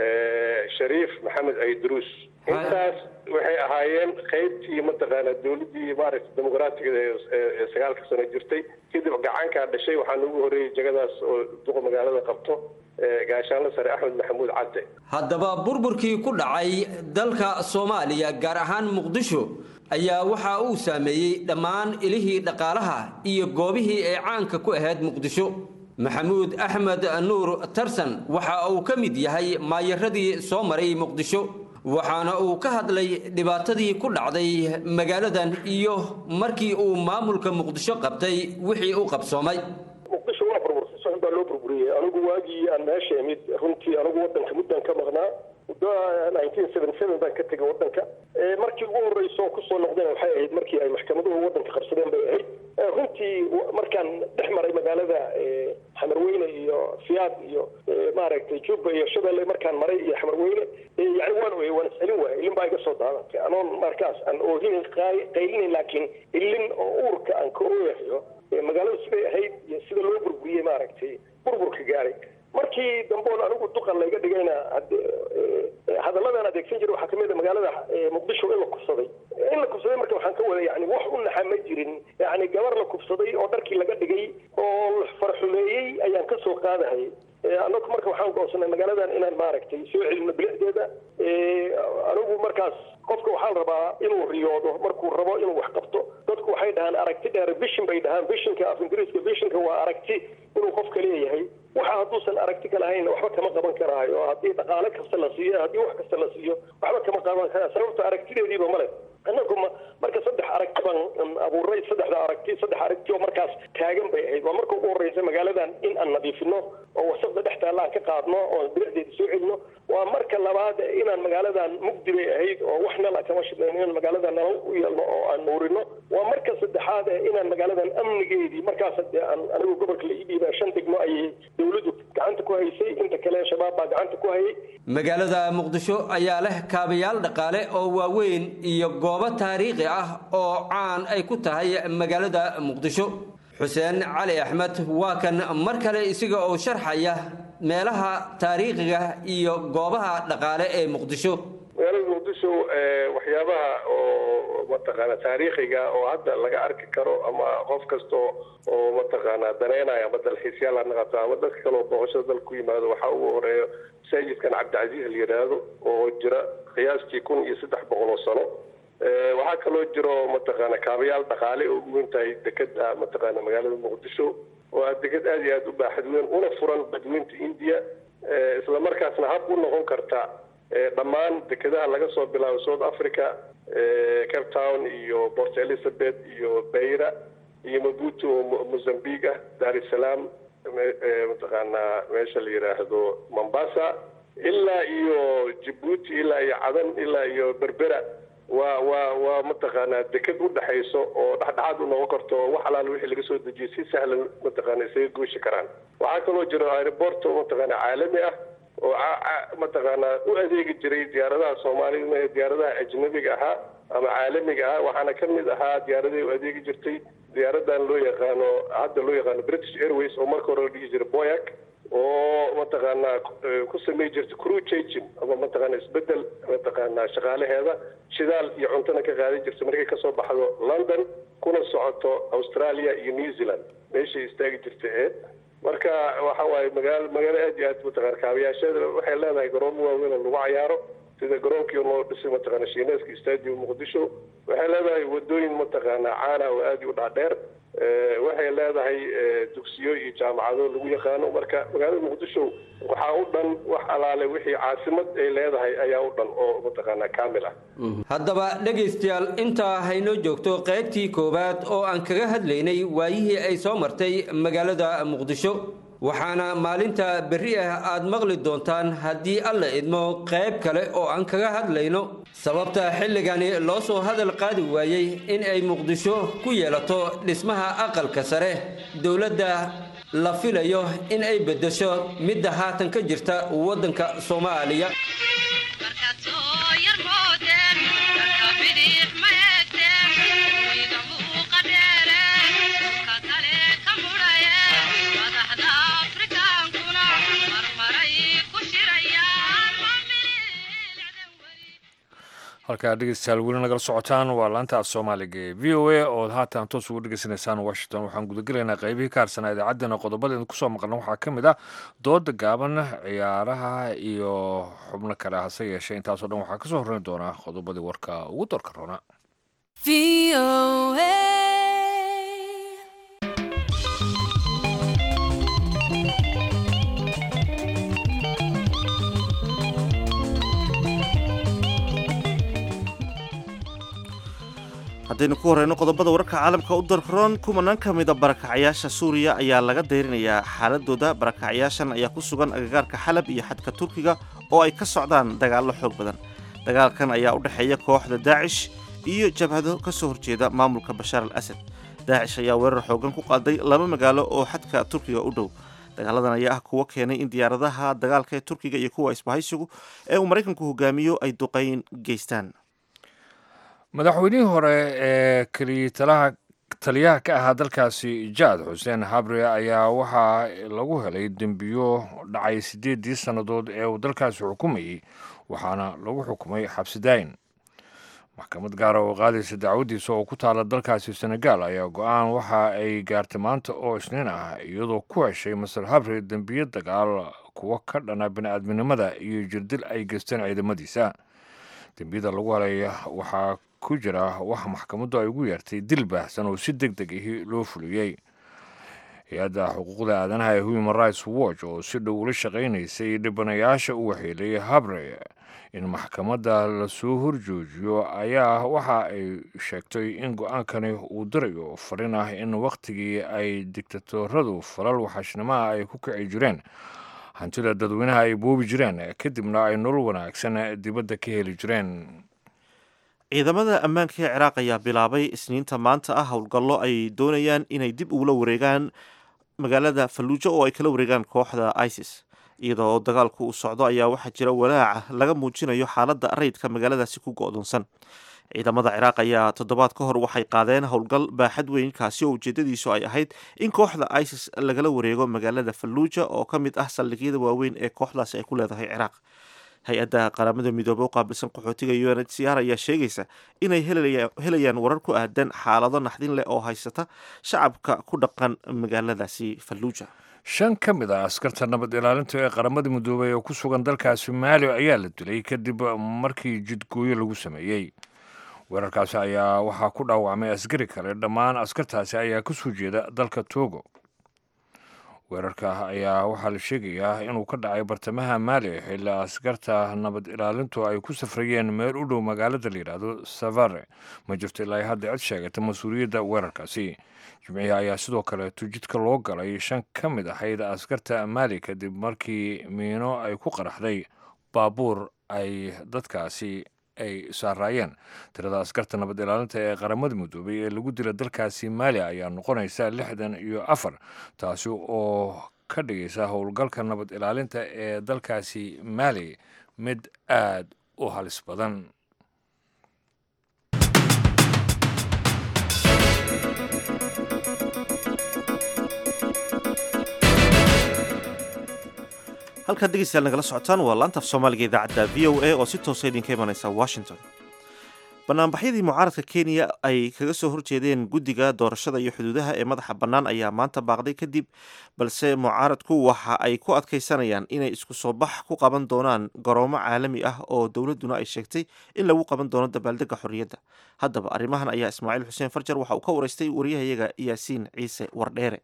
shariif maxamed aydruus intaas waxay ahaayeen qaybtii mataqaana dowladdii maaragta dimuqraatiga ee sagaalka sano jirtay kadib gacankaa dhashay waxaana ugu horreeyey jagadaas oo duqa magaalada qabto gaashaanle sare axmed maxamuud cadde haddaba burburkii ku dhacay dalka soomaaliya gaar ahaan muqdisho ayaa waxa uu saameeyey dhammaan ilihii dhaqaalaha iyo goobihii ay caanka ku ahayd muqdisho maxamuud axmed nuur tarsan waxa uu ka mid yahay maayaradii soo maray muqdisho waxaana uu ka hadlay dhibaatadii ku dhacday magaaladan iyo markii uu maamulka muqdisho qabtay wixii u qabsoomay muqdisho waa burbursay si xun baa loo burburiyey anigu waagii aan meesha imid runtii anigu wadanka muddan ka maqnaa muddo nineteen seventy seven baan ka tegay wadanka markii ugu horreysa oo kusoo noqdeen waxay ahayd markii ay maxkamaduhu wadanka qabsadeen bay ahayd runtii markaan dhex maray magaalada xamarweyne iyo fiyaad iyo maaragtay juba iyo shabeelle markaan maray iyo xamarweyne yani waan oyey waan iscelin waayay ilin baa iga soo daadatay anoon markaas aan oohinin qaylinin laakiin ilin oo uurka aan ka ooyahayo magaaladu siday ahayd iyo sida loo burburiyey maaragtay burburka gaaray markii damboon anigu duqan layga dhigayna hadalladan adeegsan jiray waxaa kamid a magaalada muqdisho in la kufsaday in la kufsaday marka waxaan ka wada yani wax u naxa ma jirin yani gabar la kufsaday oo dharkii laga dhigay oo farxumeeyey ayaan kasoo qaadahayay anagu marka waxaan goonsanay magaaladan inaan maaragtay soo celino bilicdeeda anigu markaas qofka waxaa la rabaa inuu riyoodo markuu rabo inuu wax qabto dadku waxay dhahaan aragti dheer vision bay dhahaan visionka af ingiriiska visionka waa aragti inuu qofka leeyahay waxa hadduusan aragti ka lahayn waxba kama qaban karaayo haddii dhaqaale kasta la siiyo haddii wax kasta la siiyo waxba kama qaban karaa sababta aragtideediiba male annagu ma marka saddex aragti baan abuuray saddexda aragti saddex aragti oo markaas taagan bay ahayd waa marka ugu horreysa magaaladan in aan nadiifino oo wasaqda dhex taalla aan ka qaadno oo bilicdeeda soo celino waa marka labaad inaan magaaladan mugdi bay ahayd oo wax nala kama shidnayn inaan magaaladan nalal u yeelno oo aan nuurino waa marka saddexaad inaan magaaladan amnigeedii markaas dee aan anigu gobolka la ii dhiibaa shan degmo ayay dowladdu gacanta ku haysay inta kale shabaab baa gacanta ku hayay magaalada muqdisho ayaa leh kaabayaal dhaqaale oo waaweyn iyo goobo taariikhi ah oo caan ay ku tahay magaalada muqdisho xuseen cali axmed waa kan mar kale isaga oo sharxaya meelaha taariikhiga iyo goobaha dhaqaale ee muqdisho magaalada muqdisho waxyaabaha oo mataqaana taariikhiga oo hadda laga arki karo ama qof kasta oo mataqaana daneynaya ama dalxiisyaal ha noqoto ama dadka kale oo booqashada dalka ku yimaado waxaa ugu horeeya masaajidkan cabdicasiis la yidhaahdo oo jira qiyaastii kun iyo saddex boqol oo sano waxaa kaloo jiro mataqaana kaabayaal dhaqaale oo uweyn tahay dekeda mataqaana magaalada muqdisho oo ah deked aad iyo aad u baaxad weyn una furan badweynta india isla markaasna hab u noqon karta dhammaan dekedaha laga soo bilaabo south africa cape town iyo port elizabeth iyo beira iyo mabuto oo mozambique ah dar es salaam mataqaanaa meesha la yidhaahdo mombasa ilaa iyo jabuuti ilaa iyo cadan ilaa iyo berbera waa waa waa mataqaanaa deked u dhexayso oo dhexdhexaad u noqon karto oo wax alaala wixii laga soo dejiyay si sahlan mataqaana isaga gooshi karaan waxaa kaloo jiro aeroport oo mataqaana caalami ah oo mataqaanaa u adeegi jiray diyaaradaha soomaalida ee diyaaradaha ajnabiga ahaa ama caalamiga ah waxaana ka mid ahaa diyaaradahay u adeegi jirtay diyaaradan loo yaqaano hadda loo yaqaano british airways oo marka hore la dhihi jiray boyac oo mataqaanaa ku samey jirta crew changing ama mataqaana isbedel mataqaanaa shaqaalaheeda shidaal iyo cuntona ka qaadan jirta markay kasoo baxdo london kuna socoto australia iyo new zealand meeshay istaagi jirta ee marka waxa waaye magaalo magaalo aad iyo aad mataqana kaabayaasheeda waxay leedahay garoomo waaweyn oo lagu cayaaro sida garoonkii loo dhisay mataqaana shiineeska stadium muqdisho waxay leedahay wadooyin mataqaana caana oo aad u dhaadheer waxay leedahay dugsiyo iyo jaamacado lagu yaqaano marka magaalada muqdisho waxaa u dhan wax alaale wixii caasimad ay leedahay ayaa u dhan oo mataqaanaa kaamil ah haddaba dhegaystayaal intaa haynoo joogto qaybtii koowaad oo aan kaga hadlaynay waayihii ay soo martay magaalada muqdisho waxaana maalinta berri ah aad maqli doontaan haddii alla idmo qayb kale oo aan kaga hadlayno sababta xilligani loo soo hadal qaadi waayey in ay muqdisho ku yeelato dhismaha aqalka sare dowladda la filayo in ay beddesho midda haatan ka jirta waddanka soomaaliya halkaa dhegeystayaal weli nagala socotaan waa laanta af soomaaliga ee v o a ood haatan toos ugu dhegeysanaysaan washington waxaan gudagelaynaa qaybihii ka harsanaa idaacaddana qodobada idinku soo maqlna waxaa ka mid ah dooda gaaban ciyaaraha iyo xubno kale hase yeeshee intaasoo dhan waxaa kasoo horreyn doonaa qodobadii warka ugu doorka roona haddaynu ku horeyno qodobada wararka caalamka u darroon kumanaan ka mida barakacyaasha suuriya ayaa laga dayrinayaa xaaladooda barakacyaashan ayaa ku sugan agagaarka xalab iyo xadka turkiga oo ay ka socdaan dagaallo xoog badan dagaalkan ayaa u dhexeeya kooxda daacish iyo jabhado ka soo horjeeda maamulka bashaar al asad daacish ayaa weerar xoogan ku qaaday laba magaalo oo xadka turkiga u dhow dagaaladan ayaa ah kuwo keenay in diyaaradaha dagaalka ee turkiga iyo kuwa isbahaysigu ee uu maraykanku hogaamiyo ay duqayn geystaan madaxweynihii hore ee taliyaha ka ahaa dalkaasi jaad xuseen habre ayaa waxaa lagu helay dembiyo dhacay siddeeddii sannadood ee uu dalkaasi xukumayey waxaana lagu xukumay xabsidaayin maxkamad gaara oo qaadaysa dacwaddiisa oo ku taala dalkaasi senegaal ayaa go-aan waxa ay gaartay maanta oo isniin ah iyadoo ku heshay masar habre dembiyo dagaal kuwo ka dhana bini-aadminimada iyo jirdil ay geysteen ciidamadiisa dembiyada lagu helay waxaa ku jira waxa maxkamaddu ay ugu yeertay dil baahsan oo si deg deg ahi loo fuliyey hay-adda xuquuqda aadanaha ee human rights watch oo si dhow ula shaqaynaysay dhibanayaasha u waxeelay habre in maxkamadda lasoo horjoojiyo ayaa waxa ay sheegtay in go-aankani uu dirayo farin ah in wakhtigii ay digtatoradu falal waxaashnimaha ay ku kici jireen hantida dadweynaha ay boobi jireen kadibna ay nolol wanaagsan dibadda ka heli jireen ciidamada ammaanka ee ciraaq ayaa bilaabay isniinta maanta ah howlgallo ay doonayaan inay dib ugula wareegaan magaalada falluujo oo ay kala wareegaan kooxda isis iyadoo dagaalku uu socdo ayaa waxaa jira walaaca laga muujinayo xaaladda rayidka magaaladaasi ku go-doonsan ciidamada ciraaq ayaa toddobaad ka hor waxay qaadeen howlgal baaxad weyn kaasi oo ujeedadiisu ay ahayd in kooxda isis lagala wareego magaalada falluuja oo ka mid ah saldhigyada waaweyn ee kooxdaasi ay ku leedahay ciraaq hay-adda qaramada midoobey u qaabilsan qaxootiga u n h c r ayaa sheegaysa inay helayaan warar ku aadan xaalado naxdin leh oo haysata shacabka ku dhaqan magaaladaasi falluuja shan ka mid ah askarta nabad ilaalinta ee qaramada midoobey oo ku sugan dalkaasi maali ayaa la dilay kadib markii jidgooyo lagu sameeyey weerarkaasi ayaa waxaa ku dhaawacmay askari kale dhammaan askartaasi ayaa ka soo jeeda dalka togo weerarka ayaa waxaa la sheegayaa inuu ka dhacay bartamaha maali xilli askarta nabad ilaalintu ay ku safrayeen meel u dhow magaalada la yidhaahdo savare ma jirto ilaa hadda cid sheegata mas-uuliyadda weerarkaasi jimcihi ayaa sidoo kaleeto jidka loo galay shan ka mid ahayd askarta maali kadib markii miino ay ku qaraxday baabuur ay dadkaasi ay saaraayeen tirada askarta nabad ilaalinta ee qaramada midoobay ee lagu dila dalkaasi maali ayaa noqonaysa lixdan iyo afar taasi oo ka dhigaysa howlgalka nabad ilaalinta ee dalkaasi maali mid aad u halis badan halkaad dhegeystayaal nagala socotaan waa laanta af soomaaliga idaacadda v o a oo si toosa idinka imanaysa washington banaanbaxyadii mucaaradka kenya ay kaga soo horjeedeen guddiga doorashada iyo xuduudaha ee madaxa bannaan ayaa maanta baaqday kadib balse mucaaradku waxa ay ku adkaysanayaan inay isku soo bax ku qaban doonaan garoomo caalami ah oo dowladduna ay sheegtay in lagu qaban doono dabaaldega xorriyadda haddaba arrimahan ayaa ismaaciil xuseen farjar waxa uu ka waraystay wariyahayaga yaasiin ciise wardheere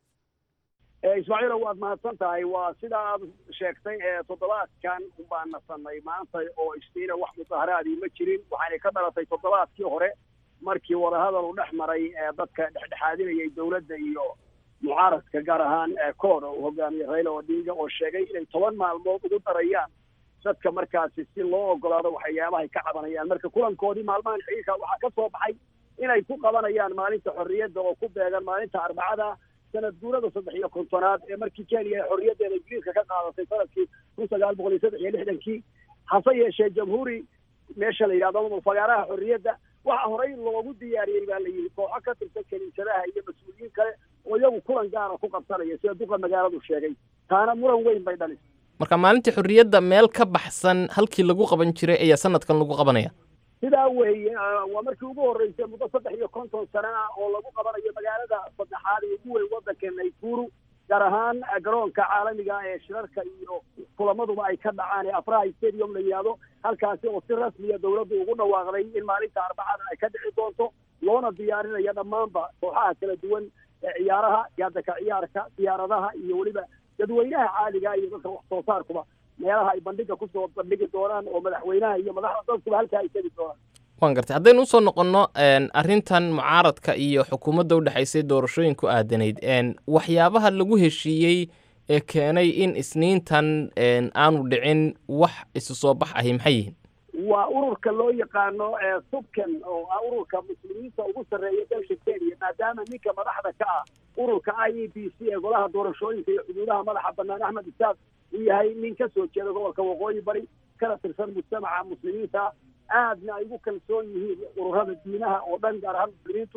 ismaaciilo waad mahadsan tahay waa sida aad sheegtay ee toddobaadkan ubaan nasanay maanta oo isniina wax mudaharaadii ma jirin waxaanay ka dhalatay toddobaadkii hore markii wadahadal u dhex maray dadka dhexdhexaadinayay dowladda iyo mucaaradka gaar ahaan kood oo hogaamiye rayla odinga oo sheegay inay toban maalmood ugu darayaan dadka markaasi si loo ogolaado waxyaabahay ka cabanayaan marka kulankoodii maalmahan xiilka waxaa ka soo baxay inay ku qabanayaan maalinta xorriyadda oo ku beegan maalinta arbacada sanad guurada saddex iyo kontonaad ee markii kenya ay xorriyaddeeda ingiriiska ka qaadatay sanadkii kun sagaal boqol iyo saddex iyo lixdankii hase yeeshee jamhuuri meesha la yidhahdo fagaaraha xorriyadda waxa horey loogu diyaariyey baa la yidhi kooxo ka tirsan kaniisadaha iyo mas-uuliyiin kale oo iyagu kulan gaara ku qabsanaya sida duqa magaaladu sheegay taana muran weyn bay dhalisay marka maalintii xorriyadda meel ka baxsan halkii lagu qaban jiray ayaa sanadkan lagu qabanaya sidaa weeye waa markii ugu horreysay muddo saddex iyo konton sano ah oo lagu qabanayo magaalada saddexaad ee ugu weyn waddanka naykuru gaar ahaan garoonka caalamiga ee shirarka iyo kulamaduba ay ka dhacaan ee afraha stadium la yidhaahdo halkaasi oo si rasmiya dowladdu ugu dhawaaqday in maalinta arbacada ay ka dhici doonto loona diyaarinayo dhammaanba kooxaha kala duwan ee ciyaaraha gaadaka ciyaarka diyaaradaha iyo weliba dadweynaha caaliga iyo dadka wax soo saarkuba meelaha ay bandhiga kusoo bandhigi doonaan oo madaxweynaha iyo madaxda dadkuba halkaa ay tegi doonaan waan gartay haddaynu usoo noqonno arrintan mucaaradka iyo xukuumadda udhexaysay doorashooyin ku aadanayd waxyaabaha lagu heshiiyey ee keenay in isniintan aanu dhicin wax isu soo bax ahi maxay yihiin waa ururka loo yaqaano subkan oo ah ururka muslimiinta ugu sarreeya dalka kenya maadaama ninka madaxda ka ah ururka i e b c ee golaha doorashooyinka iyo xuduudaha madaxa bannaan axmed isaaq uu yahay nin ka soo jeeda gobolka waqooyi bari kana tirsan mujtamaca muslimiinta aadna ay ugu kalsoon yihiin ururada diinaha oo dhan gaar ahaan muslimiintu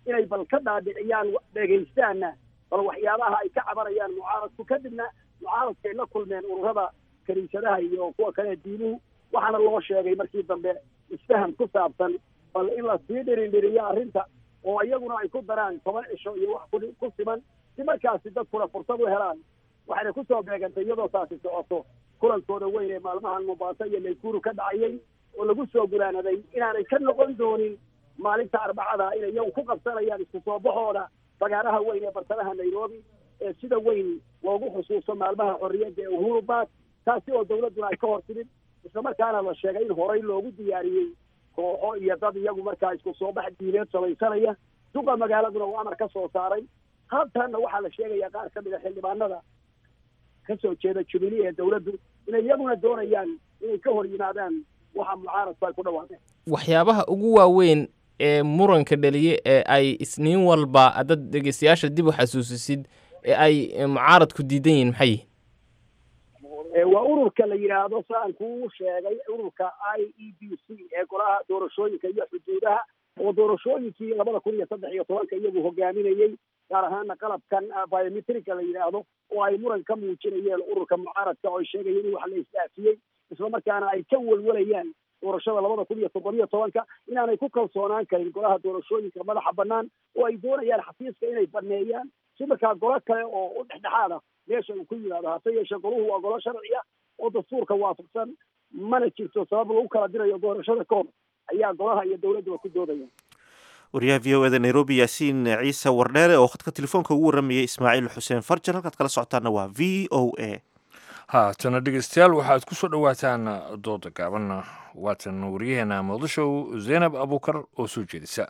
inay bal ka dhaadhiciyaan dhegaystaanna bal waxyaabaha ay ka cabanayaan mucaaradku kadibna mucaaradkay la kulmeen ururada kaniisadaha iyo kuwa kale diinuhu waxaana loo sheegay markii dambe isfaham ku saabsan bal in la sii dhirindhiriyo arrinta oo iyaguna ay ku daraan toban cisho iyo wax ku siman si markaasi dadkuna fursad u helaan waxayna kusoo beegantay iyadoo taasi socoto kulankooda weyn ee maalmahan mombaaso iyo naykuru ka dhacayay oo lagu soo guraanaday inaanay ka noqon doonin maalinta arbacada inay iyagu ku qabsanayaan isku soo baxooda fagaaraha weyn ee bartamaha nairobi ee sida weyn loogu xusuusto maalmaha xorriyadda ee uhuru baak taasi oo dawladduna ay ka hor timid islamarkaana la sheegay in horey loogu diyaariyey kooxo iyo dad iyagu markaa isku soo bax diineed samaysanaya duqa magaaladuna uu amar ka soo saaray hatanna waxaa la sheegayaa qaar ka mid a xildhibaanada ka soo jeeda jubilee ee dawladdu inay iyaguna doonayaan inay ka hor yimaadaan waxa mucaaradku ay ku dhawaaqeen waxyaabaha ugu waaweyn ee muranka dhaliye ee ay isniin walba dad dhegeystayaasha dib u xasuusisid ee ay mucaaradku diidan yihiin maxay yihin waa ururka la yidhaahdo saan kuu sheegay ururka i e b c ee golaha doorashooyinka iyo xuduudaha oo doorashooyinkii labada kun iyo saddex iyo tobanka iyagu hogaaminayey gaar ahaana qalabkan biometrika la yidhaahdo oo ay muran ka muujinayeen ururka mucaaradka oo ay sheegayeen in wax la isdaafiyey islamarkaana ay ka welwalayaan doorashada labada kun iyo toddobiyo tobanka inaanay ku kalsoonaan karin golaha doorashooyinka madaxa bannaan oo ay doonayaan xafiiska inay baneeyaan si markaa golo kale oo u dhexdhexaad ah meesha uu ku yimaado hase yeeshee goluhu waa golo sharci ah oo dastuurka waafaqsan mana jirto sabab lagu kala dirayo doorashada ka hor ayaa golaha iyo dowladduba ku doodaya wariyaha v o eda nairobi yaasiin ciise wardheere oo khadka telefoonka ugu warramayay ismaaciil xuseen farjar halkaad kala socotaana waa v o a haatana dhegeystayaal waxaad ku soo dhowaataan dooda gaaban waatan waryaheena muqdisho zaynab abuukar oo soo jeedisa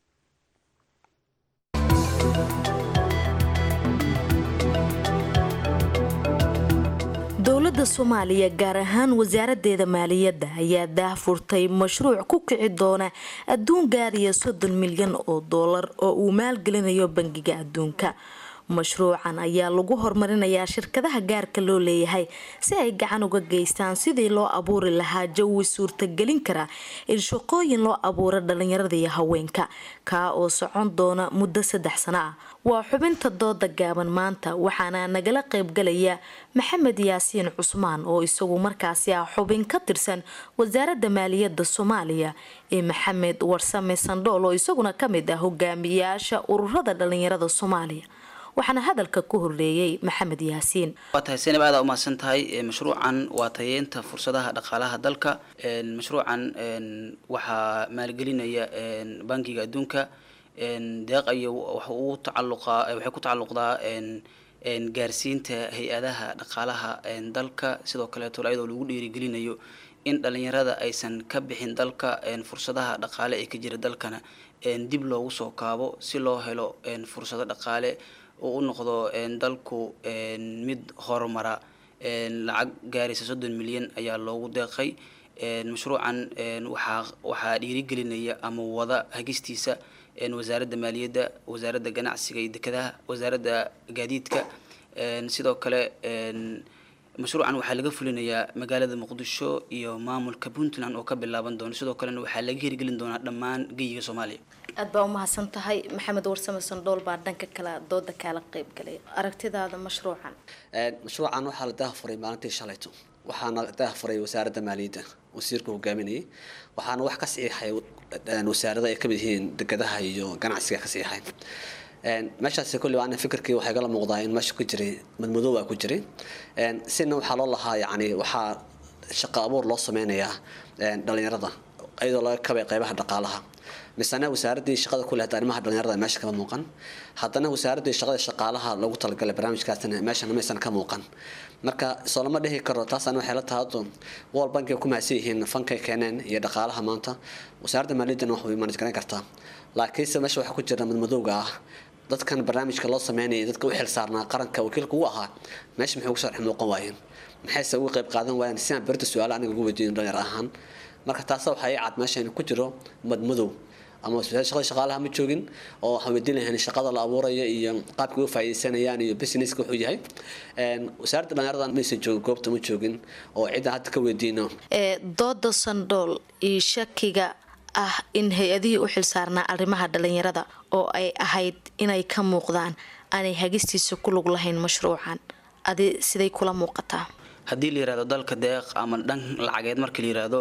dowladda soomaaliya gaar ahaan wasaaraddeeda maaliyadda ayaa daahfurtay mashruuc ku kici doona adduun gaaraya soddon milyan oo doolar oo uu maalgelinayo bangiga adduunka mashruucan ayaa lagu horumarinayaa shirkadaha gaarka loo leeyahay si ay gacan uga geystaan sidii loo abuuri lahaa jawi suurtagelin kara in shaqooyin loo abuuro dhalinyarada iyo haweenka kaa oo socon doona muddo saddex sano ah waa xubinta dooda gaaban maanta waxaana nagala qaybgalaya maxamed yaasiin cusmaan oo isagu markaasi ah xubin ka tirsan wasaaradda maaliyadda soomaaliya ee maxamed warsame sandhool oo isaguna kamid ah hogaamiyaasha ururada dhalinyarada soomaaliya waxaana hadalka ku horreeyey maxamed yaasiin waa tahay senab aada umahadsan tahay mashruucan waa tayeynta fursadaha dhaqaalaha dalka mashruucan waxaa maalgelinaya bankiga adduunka deeq iyo waxa uu tacaluqaa waxay ku tacalluqdaa gaarsiinta hay-adaha dhaqaalaha dalka sidoo kaleeto iyadoo lagu dhiirigelinayo in dhalinyarada aysan ka bixin dalka fursadaha dhaqaale ee ka jira dalkana dib loogu soo kaabo si loo helo fursado dhaqaale oo u noqdo dalku mid horumara lacag gaaraysa soddon milyan ayaa loogu deeqay mashruucan waxaa waxaa dhiirigelinaya ama wada hagistiisa wasaaradda maaliyadda wasaaradda ganacsiga iyo dekedaha wasaaradda gaadiidka sidoo kale mashruucan waxaa laga fulinayaa magaalada muqdisho iyo maamulka puntland oo ka bilaaban doono sidoo kalena waxaa laga hirgelin doonaa dhammaan geyiga soomaaliya aad baa umahadsan tahay maxamed warsame sandhool baa dhanka kale dooda kaala qayb galay aragtidaada mashruucan mashruucan waxaa la daahafuray maalintii shalayto waxaana daahafuray wasaaradda maaliyadda wasiirka hogaaminayay waxaana wax ka saxiixay wasaarada ay kamid yihiin degadaha iyo ganacsiga ka saxiixay meeshaasi kulli ana fikirkii waxay gala muuqdaa in meesha ku jiray madmadoow ku jiray sina waxaa loo lahaa yani waxaa shaqo abuur loo sameynayaa dhalinyarada iyadoo laga kabay qeybaha dhaqaalaha misena wasaaradii shaqada ku leh arrimaha dhalinyarada meesha kama muuqan haddana wasaaradii shaqada shaqaalaha lagu talagalay barnaamijkaasna meeshana maysan ka muuqan marka soo lama dhihi karo taasana waxay la tahado wal bankiga ku mahadsan yihiin fankay keeneen iyo dhaqaalaha maanta wasaaradda maaliyaddana wax way manaj garan kartaa laakiinse meesha waxaa ku jira madmadowga ah dadkan barnaamijka loo sameynaya dadka u xilsaarnaa qaranka wakiilka ugu ahaa meesha maxay ugu sharxi muuqan waayeen maxayse uga qayb qaadan waayeen si aan berita su-aalo aniga ugu weydiin dhalinyar ahaan marka taasa waxaa ii cad meesha in ku jiro madmadow ama shaqada shaqaalaha ma joogin oo waxaan weydiin lahayn shaqada la abuuraya iyo qaabka uga faa'iidaysanayaan iyo businesska wuxuu yahay wasaaradda dhalinyarada maysan joogin goobta ma joogin oo cidda hadda ka weydiino dooda sandhool iyo shakiga ah in hay-adihii u xilsaarnaa arrimaha dhalinyarada oo ay ahayd inay ka muuqdaan aanay hagistiisa ku lug lahayn mashruucan adi siday kula muuqataa haddii la yirahdo dalka deeq ama dhan lacageed marka la yirahdo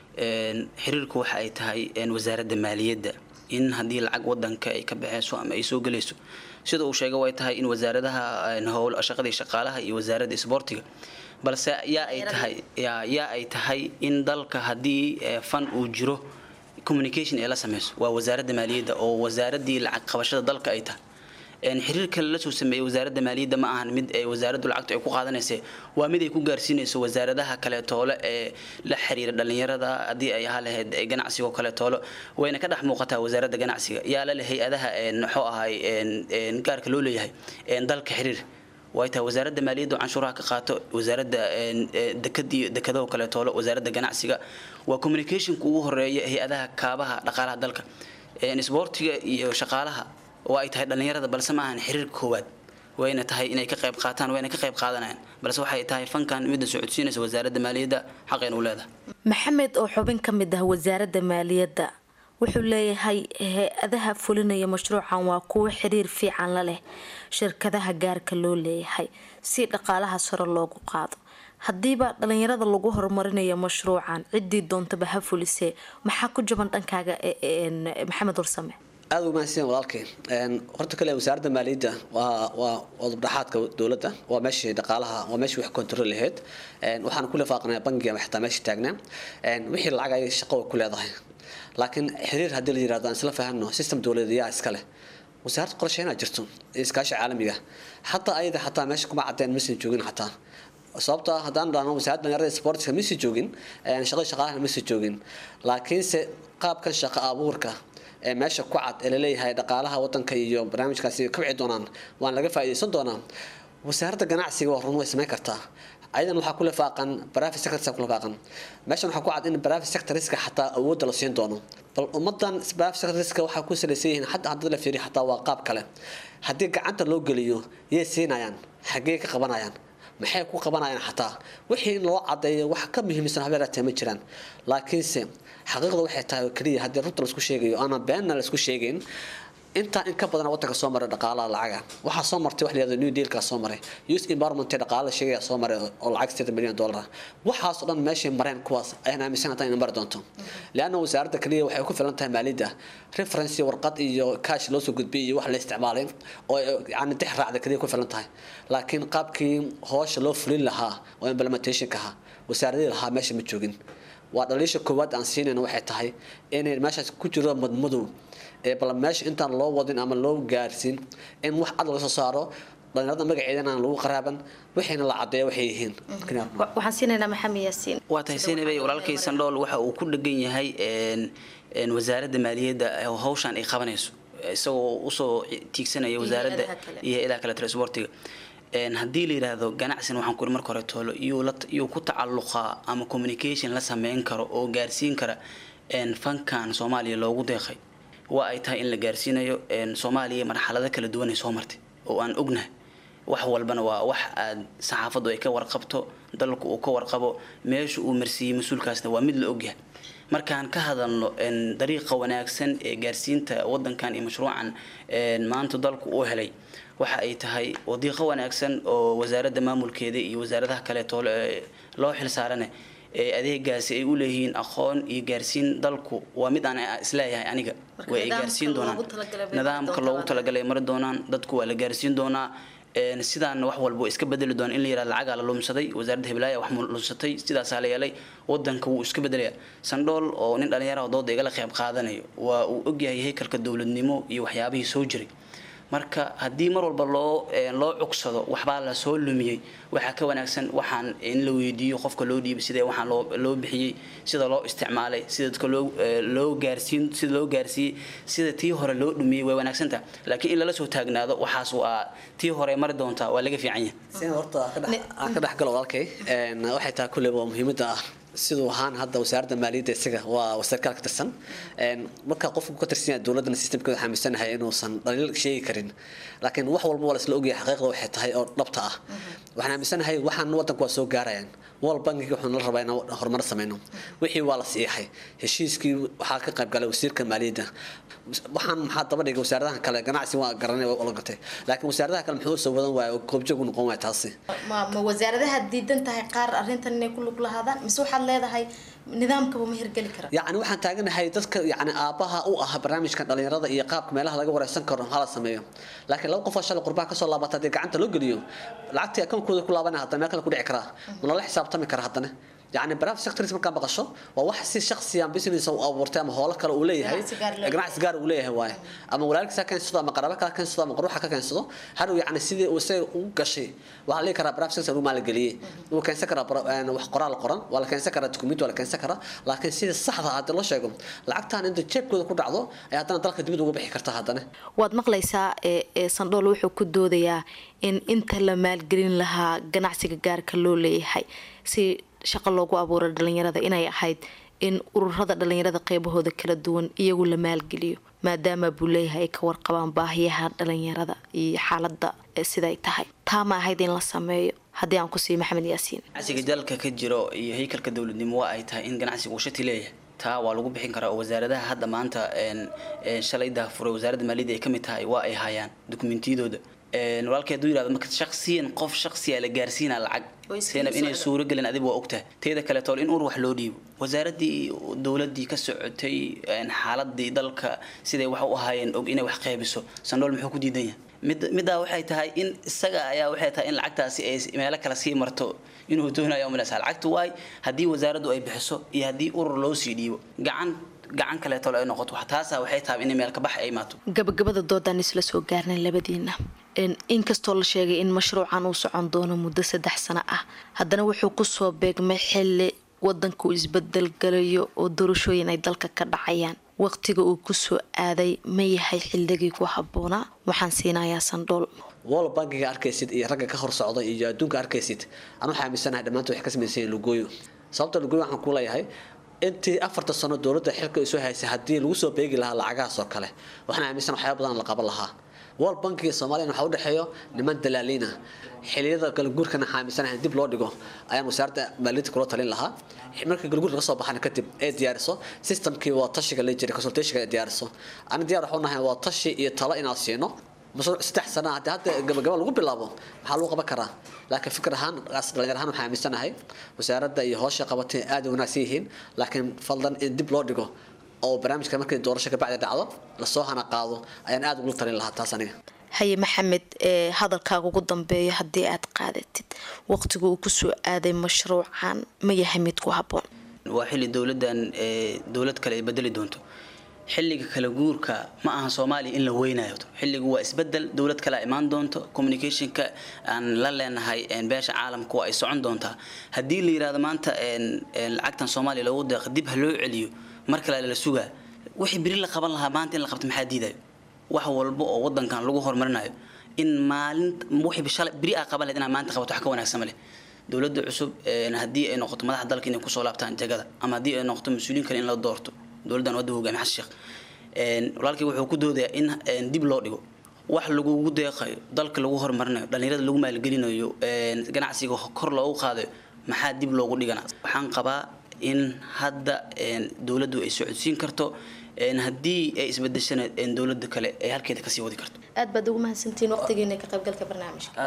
xiriirku waxa ay tahay wasaaradda maaliyadda in haddii lacag wadanka ay ka baxeyso ama ay soo gelayso sida uu sheegay way tahay in wasaaradaha howl shaqadii shaqaalaha iyo wasaaradda isboortiga balse yaa ay tahay yaa ay tahay in dalka haddii fan uu jiro communication ee la sameyso waa wasaaradda maaliyadda oo wasaaraddii lacag qabashada dalka ay tahay xiriirka la soo sameeyey wasaaradda maaliyadda ma ahan mid ay wasaaraddu lacagtu ay ku qaadanaysa waa mid ay ku gaarsiinayso wasaaradaha kaleetoole ee la xiriira dhalinyarada haddii ay ahaa lahayd ganacsigo kaleetoole wayna ka dhex muuqataa wasaaradda ganacsiga yaa lale hay-adaha muxuu ahay gaarka loo leeyahay dalka xiriir way tahay wasaaradda maaliyadda canshuuraha ka qaato wasaaradda dekadii dekadaho kaleetoole wasaaradda ganacsiga waa communicationka ugu horeeya hay-adaha kaabaha dhaqaalaha dalka isboortiga iyo shaqaalaha oo ay tahay dhalinyarada balse ma ahan xiriirka koowaad wayna tahay inay ka qayb qaataan wayna ka qayb qaadanayaan balse waxay tahay fankan midda socodsiinaysa wasaaradda maaliyadda xaqayna u leedahay maxamed oo xubin ka mid ah wasaaradda maaliyadda wuxuu leeyahay hay-adaha fulinaya mashruucan waa kuwo xiriir fiican la leh shirkadaha gaarka loo leeyahay si dhaqaalaha sare loogu qaado haddiiba dhalinyarada lagu horumarinayo mashruucan ciddii doontaba ha fulisee maxaa ku jaban dhankaaga maxamed warsame aada u mahadsan walaalkay horta kale wasaaradda maaliyadda waa waa wadabdhaxaadka dowladda waa meeshii dhaqaalaha waa meeshii wax control lahayd waxaan ku lifaaqnaa bangiga ama xitaa meesha taagnaa wixii lacag ay shaqo ku leedahay laakiin xiriir haddii la yirahdo aan isla fahanno system dowladeedyaa iska leh wasaaradda qorsheynaa jirto iskaashi caalamiga xataa ayada xataa meesha kuma cadeen maysan joogin xataa sababto ah haddaan dhahno wasaaradda dhalinyarada sportska maysa joogin shaqada shaqaalaha maysa joogin laakiinse qaabkan shaqo abuurka ee meesha ku cad ee laleeyahay dhaqaalaha wadanka iyo barnaamijkaasi kabci doonaan waan laga faa'iidaysan doonaa wasaaradda ganacsiga waa run way samayn kartaa ayadan waxaa ku lifaaqan private sector ku lifaaqan meeshan waxaa ku cad in private sectoriska xataa awoodda la siin doono bal ummadan private sectoriska waxaa ku salaysan yihiin xataa haddii la fiiriyo xataa waa qaab kale haddii gacanta loo geliyo yay siinayaan xaggee ka qabanayaan maxay ku qabanayaan xataa wixii in loo cadeeyo wax ka muhiimsan habeeraatee ma jiraan laakiinse xaqiiqda waxay tahay oo keliya haddii runta laisku sheegayo ama beenna laisku sheegayn intaa in ka badan wadanka soo maray dhaqaalaha lacaga waxaa soo martay wax la yihahdo new dealka soo maray youth environment dhaqaalaha sheegaya soo maray oo lacag sideetan milyan dollar ah waxaas oo dhan meeshay mareen kuwaas ayaan aaminsan hataa inay mari doonto leanna wasaaradda kaliya waxay ku filan tahay maaliyadda reference warqad iyo cash loo soo gudbiyay iyo wax la isticmaalay oo yani dix raacda kaliya ku filan tahay laakiin qaabkii hoosha loo fulin lahaa oo implementationka ahaa wasaaradii lahaa meesha ma joogin waa dhaliisha koowaad aan siinayna waxay tahay inay meeshaas ku jiro madmadow ee bal meesha intaan loo wadin ama loo gaarsiin in wax cad laga soo saaro dhalinyarada magaceedana aan lagu qaraaban waxayna la cadeeya waxay yihiin waxaan siinaynaa maxamed yaasiin waa tahay seynabey walaalkay sandhool waxa uu ku dhegan yahay wasaaradda maaliyadda hawshan ay qabanayso isagoo usoo tiigsanaya wasaaradda iyo ilaa kale transportiga haddii la yidhaahdo ganacsin waxaan kuri marka hore toolo iyuu ku tacalluqaa ama communication la sameyn karo oo gaarsiin kara fankan soomaaliya loogu deeqay waa ay tahay in la gaarsiinayo soomaaliya marxalado kala duwan ay soo martay oo aan ognahay wax walbana waa wax aad saxaafaddu ay ka warqabto dalku uu ka warqabo meesha uu marsiiyey mas-uulkaasna waa mid la ogyahay markaan ka hadalno dariiqa wanaagsan ee gaarsiinta wadankan iyo mashruucan maanta dalku uu helay waxa ay tahay wadiiqo wanaagsan oo wasaaradda maamulkeeda iyo wasaaradaha kaleeto loo xilsaarane adeegaasi ay u leeyihiin aqoon iyo gaarsiin dalku waa mid aan isleeyahay aniga way ay gaarsiin doonaan nidaamka loogu talagalay mari doonaan dadku waa la gaarsiin doonaa sidaana wax walba iska bedeli doona in la yirahdo lacagaa la lumsaday wasaaradda hiblaayaa wax lumsatay sidaasaa la yeelay wadanka wuu iska bedelaya sandhool oo nin dhalinyaraha dooda igala qayb qaadanayo waa uu ogyahay haykalka dowladnimo iyo waxyaabihii soo jiray marka haddii mar walba loo loo cugsado waxbaa la soo lumiyey waxaa ka wanaagsan waxaan in la weydiiyo qofka loo dhiibay sida waxaan loo loo bixiyey sida loo isticmaalay sida dadka loo loo gaarsiin sida loo gaarsiiyey sida tii hore loo dhumiyey way wanaagsantaha laakiin in lala soo taagnaado waxaas waa tii hore mari doontaa waa laga fiican yahay horta ka dhex galo walaalkay waxay tahay kulley waa muhiimadda ah siduu ahaan hadda wasaaradda maaliyadda isaga waa sarkaal ka tirsan marka qofku ka tirsan yahay dowladana systemkeeda xaaminsanahay inuusan dhaliil sheegi karin laakiin wax walba waa la isla ogyahay xaqiiqda waxay tahay oo dhabta ah waxaan aaminsanahay waxaan wadanku waa soo gaarayaan wal bankiga wuxuu nala rabaa inaan horumar sameyno wixii waa la siixay heshiiskii waxaa ka qayb galay wasiirka maaliyadda waxaan maxaa daba dhigay wasaaradaha kale ganacsi waa garanay waa gatay laakiin wasaaradaha kale muxuu soo wadan waaya goobjoog u noqon waaya taasi ma ma wasaaradaha diidan tahay qaar arrintan inay ku lug lahaadaan mise waxaad leedahay nidaamkaba ma hirgeli kara yacni waxaan taaganahay dadka yacni aabaha u ah barnaamijkan dhalinyarada iyo qaabka meelaha laga wareysan karo hala sameeyo laakiin laba qof oo shalay qurbaha kasoo laabata haddii gacanta loo geliyo lacagtii akoonkooda ku laabanaya haddana meel kale ku dhici karaa ma lala xisaabtami kara haddana يعني براف sectors markaa maqasho waa wax si shakhsi ah business uu abuurtay ama hoolo kale uu leeyahay ganacsi gaar uu leeyahay waay ama walaalkiisa ka keensado ama qaraba kale keensado ama quruxa ka keensado har uu yani sidii uu say u gashay waxa la karaa براف sector uu maal galiyay uu keensan karaa wax qoraal qoran waa la keensan karaa document waa la keensan karaa laakiin sida saxda ah loo sheego lacagtan inta jeebkooda ku dhacdo ay haddana dalka dibadda uga bixi kartaa haddana waad maqlaysaa ee sandhool wuxuu ku doodayaa in inta la maalgelin lahaa ganacsiga gaarka loo leeyahay si shaqo loogu abuuray dhalinyarada inay ahayd in ururada dhalinyarada qeybahooda kala duwan iyagu la maalgeliyo maadaama buu leeyahay ay ka warqabaan baahiyaha dhalinyarada iyo xaalada siday tahay taa ma ahayd in la sameeyo haddii aan ku siiyo maxamed yaasiin ganacsiga dalka ka jiro iyo haykalka dowladnimo waa ay tahay in ganacsiga uu shati leeyahay taa waa lagu bixin karaa oo wasaaradaha hadda maanta shalay daahfuray wasaaradda maaliyadda ay ka mid tahay waa ay hayaan dukumentiyadooda walaalkii hadduu yirahdo marka shaksiyan qof shaksiya la gaarsiinaa lacag seenab inay suuro gelin adiga waa ogtahay teeda kale tool in ur wax loo dhiibo wasaaradii dowladii ka socotay xaaladii dalka siday wax u ahaayeen og inay wax qeybiso sandhool muxuu ku diidan yahay mid middaa waxay tahay in isaga ayaa waxay tahay in lacagtaasi ay meelo kale sii marto inuu doonayo umalaysa lacagtu waay haddii wasaaraddu ay bixiso iyo haddii urur loo sii dhiibo gacan gacan kaleeto ay noqoto taasa waxay tahay in meel ka bax ay imaato gabagabada doodaan isla soo gaarnay labadiina inkastoo la sheegay in mashruucan uu socon doono muddo saddex sano ah haddana wuxuu kusoo beegmay xili wadanka uu isbedel galayo oo doorashooyin ay dalka ka dhacayaan waqtiga uu kusoo aaday ma yahay xilligii ku habboonaa waxaan siinayaa sandhool wall bankiga arkaysid iyo ragga ka hor socda iyo adduunka arkaysid anu xaaminsanahay dhammaantood waxay ka samaysan yihiin lugooyo sababta lugooyo waxaan ku leeyahay intii afarta sano dowladda xilka isu haysay haddii lagu soo beegi lahaa lacagahaas oo kale waxaan aaminsan waxyaaba badan la qaban lahaa wall bankiga soomaaliya waxaa u dhexeeyo niman dalaaliin ah xiliyada galguurkana xaaminsanahay dib loo dhigo ayaan wasaaradda maaliyadda kula talin lahaa markii galguurka kasoo baxana kadib ay diyaariso systemkii waa tashiga la jiray consultationka ay diyaariso ani diyaar waxu nahay waa tashi iyo talo inaan siino mashruuc saddex sana haddii hadda gabagaba lagu bilaabo maxaa lagu qaban karaa laakiin fikir ahaan dhalinyar ahaan waxaan aaminsanahay wasaaradda iyo howsha qabatay aad u wanaagsan yihiin laakiin fadlan in dib loo dhigo oo barnaamijka markii doorasho kabacdi dhacdo lasoo hana qaado ayaan aad ugula talin lahaa taas aniga haye maxamed ee hadalkaaga ugu dambeeya haddii aad qaadatid waqtigu uu kusoo aaday mashruucan ma yahay mid ku habboon waa xilli dowladdan dowlad kale ay bedeli doonto xilliga kala guurka ma aha soomaaliya in la weynayo xilligu waa isbedel dowlad kale imaan doonto communicationka aan la leenahay beesha caalamka waa ay socon doontaa haddii la yirahdo maanta lacagtan soomaaliya loogu deeqa dib ha loo celiyo mar kale la sugaa wixii beri la qaban lahaa maanta in la qabto maxaa diidayo wax walba oo wadankan lagu horumarinayo in maalin wixii shalay beri aa qaban lahayd inaad maanta qabato wax ka wanaagsan ma leh dowladda cusub haddii ay noqoto madaxda dalka inay kusoo laabtaan jagada ama haddii ay noqoto mas-uuliyiin kale in la doorto dowladdan wadda hogaamiye xasan sheekh walaalkii wuxuu ku doodayaa in dib loo dhigo wax lagugu deeqayo dalka lagu horumarinayo dhalinyarada lagu maalgelinayo ganacsiga kor loogu qaadayo maxaa dib loogu dhigana waxaan qabaa in hadda dowladdu ay socodsiin karto haddii ay isbedeshana dowladda kale ay halkeeda kasii wadi karto aad baad ugu mahadsantihiin waqtigiina ka qaybgalka barnaamijka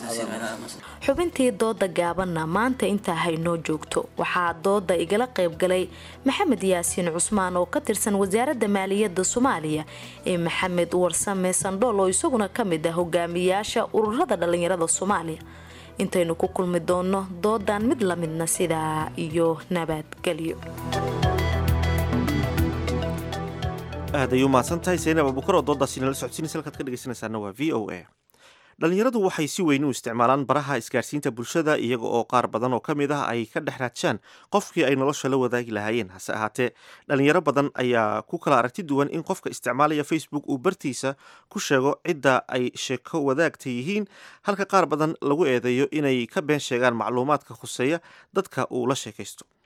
xubintii dooda gaabanna maanta intaa haynoo joogto waxaa dooda igala qaybgalay maxamed yaasiin cusmaan oo ka tirsan wasaaradda maaliyadda soomaaliya ee maxamed warsame sandhool oo isaguna ka mid ah hogaamiyaasha ururada dhalinyarada soomaaliya intaynu ku kulmi doono doodan mid lamidna sidaa iyo nabadgelyo aad ay u mahadsan tahay saynab abukar oo doodaasi nala socodsiinaysa halkaad ka dhegeysanaysaana waa v o a dhalinyaradu waxay si weyn u isticmaalaan baraha isgaarsiinta bulshada iyaga oo qaar badan oo ka mid ah ay ka dhex raadshaan qofkii ay nolosha la wadaagi lahaayeen hase ahaatee dhalinyaro badan ayaa ku kala aragti duwan in qofka isticmaalaya facebook uu bartiisa ku sheego cidda ay sheeko wadaagta yihiin halka qaar badan lagu eedeeyo inay ka been sheegaan macluumaadka khuseeya dadka uu la sheekaysto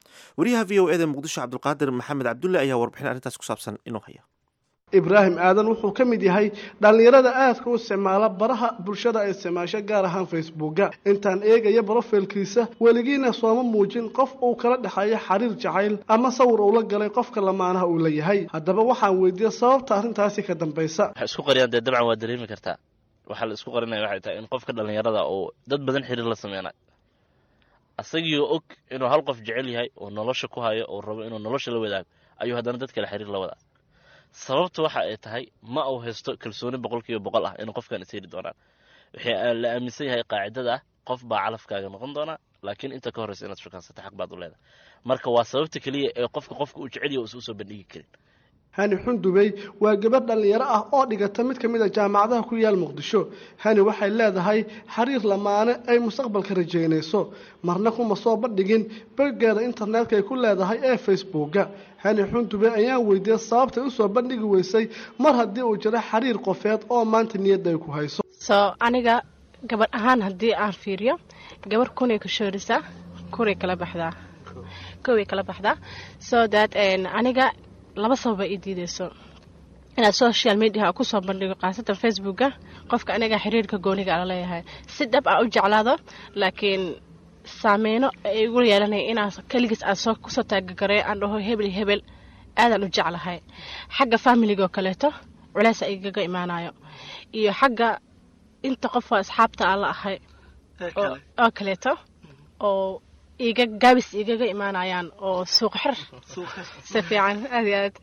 wariyaha v o eda muqdisho cabdulqaadir maxamed cabdulle ayaa warbixin arrintaas ku saabsan inuu haya ibraahim aadan wuxuu ka mid yahay dhallinyarada aadka u isticmaala baraha bulshada ay isticmaasho gaar ahaan facebooka intaan eegaya brofilkiisa weligiina sooma muujin qof uu kala dhexeeyo xiriir jacayl ama sawir uu la galay qofka lamaanaha uu la yahay haddaba waxaan weydiiyey sababta arrintaasi ka dambaysa waxay isku qariyaan dee dabcan waa dareemi kartaa waxaa la isku qarinaya waxay tahay in qofka dhallinyarada uu dad badan xiriir la sameynayo asagiioo og inuu hal qof jecel yahay oo nolosha ku hayo oo rabo inuu nolosha la wadaago ayuu haddana dad kale xiriir la wadaa sababta waxa ay tahay ma uu haysto kalsooni boqolkiiba boqol ah in qofkan is heli doonaan waxay la aaminsan yahay qaacidada ah qof baa calafkaaga noqon doonaa laakiin inta ka horreysa inaad shukansata xaq baad u leedahay marka waa sababta keliya ee qofka qofka uu jecel yahay uusan usoo bandhigi karin hani xundubey waa gabar dhallinyaro ah oo dhigata mid ka mid a jaamacadaha ku yaal muqdisho hani waxay leedahay xiriir lamaane ay mustaqbalka rajaynayso marna kuma soo bandhigin boggeeda internetka ay ku leedahay ee facebooka hani xundubey ayaan weydiiyey sababtay usoo bandhigi weysay mar haddii uu jiro xiriir qofeed oo maanta niyadda ay ku hayso soo aniga gabadh ahaan haddii aan fiiriyo gabarh kunay ka shoorisaa kuray kala baxdaa koway kala baxdaa so that aniga laba sababa ii diideyso inaad social mediaha kusoo bandhigo khaasatan facebooka qofka aniga xiriirka gooniga ala leeyahay si dhab ah u jeclaado laakiin saameyno ay igu yeelanaya inaan keligiis aan soo kusoo taagagareeyo aan dhaho hebel hebel aadaan u jeclahay xagga familigaoo kaleeto culeys a igaga imaanayo iyo xagga inta qofoo asxaabta aan la ahay oo kaleeto oo iga gaabis igaga imaanayaan oo suuq xir si fiican aad iyo aad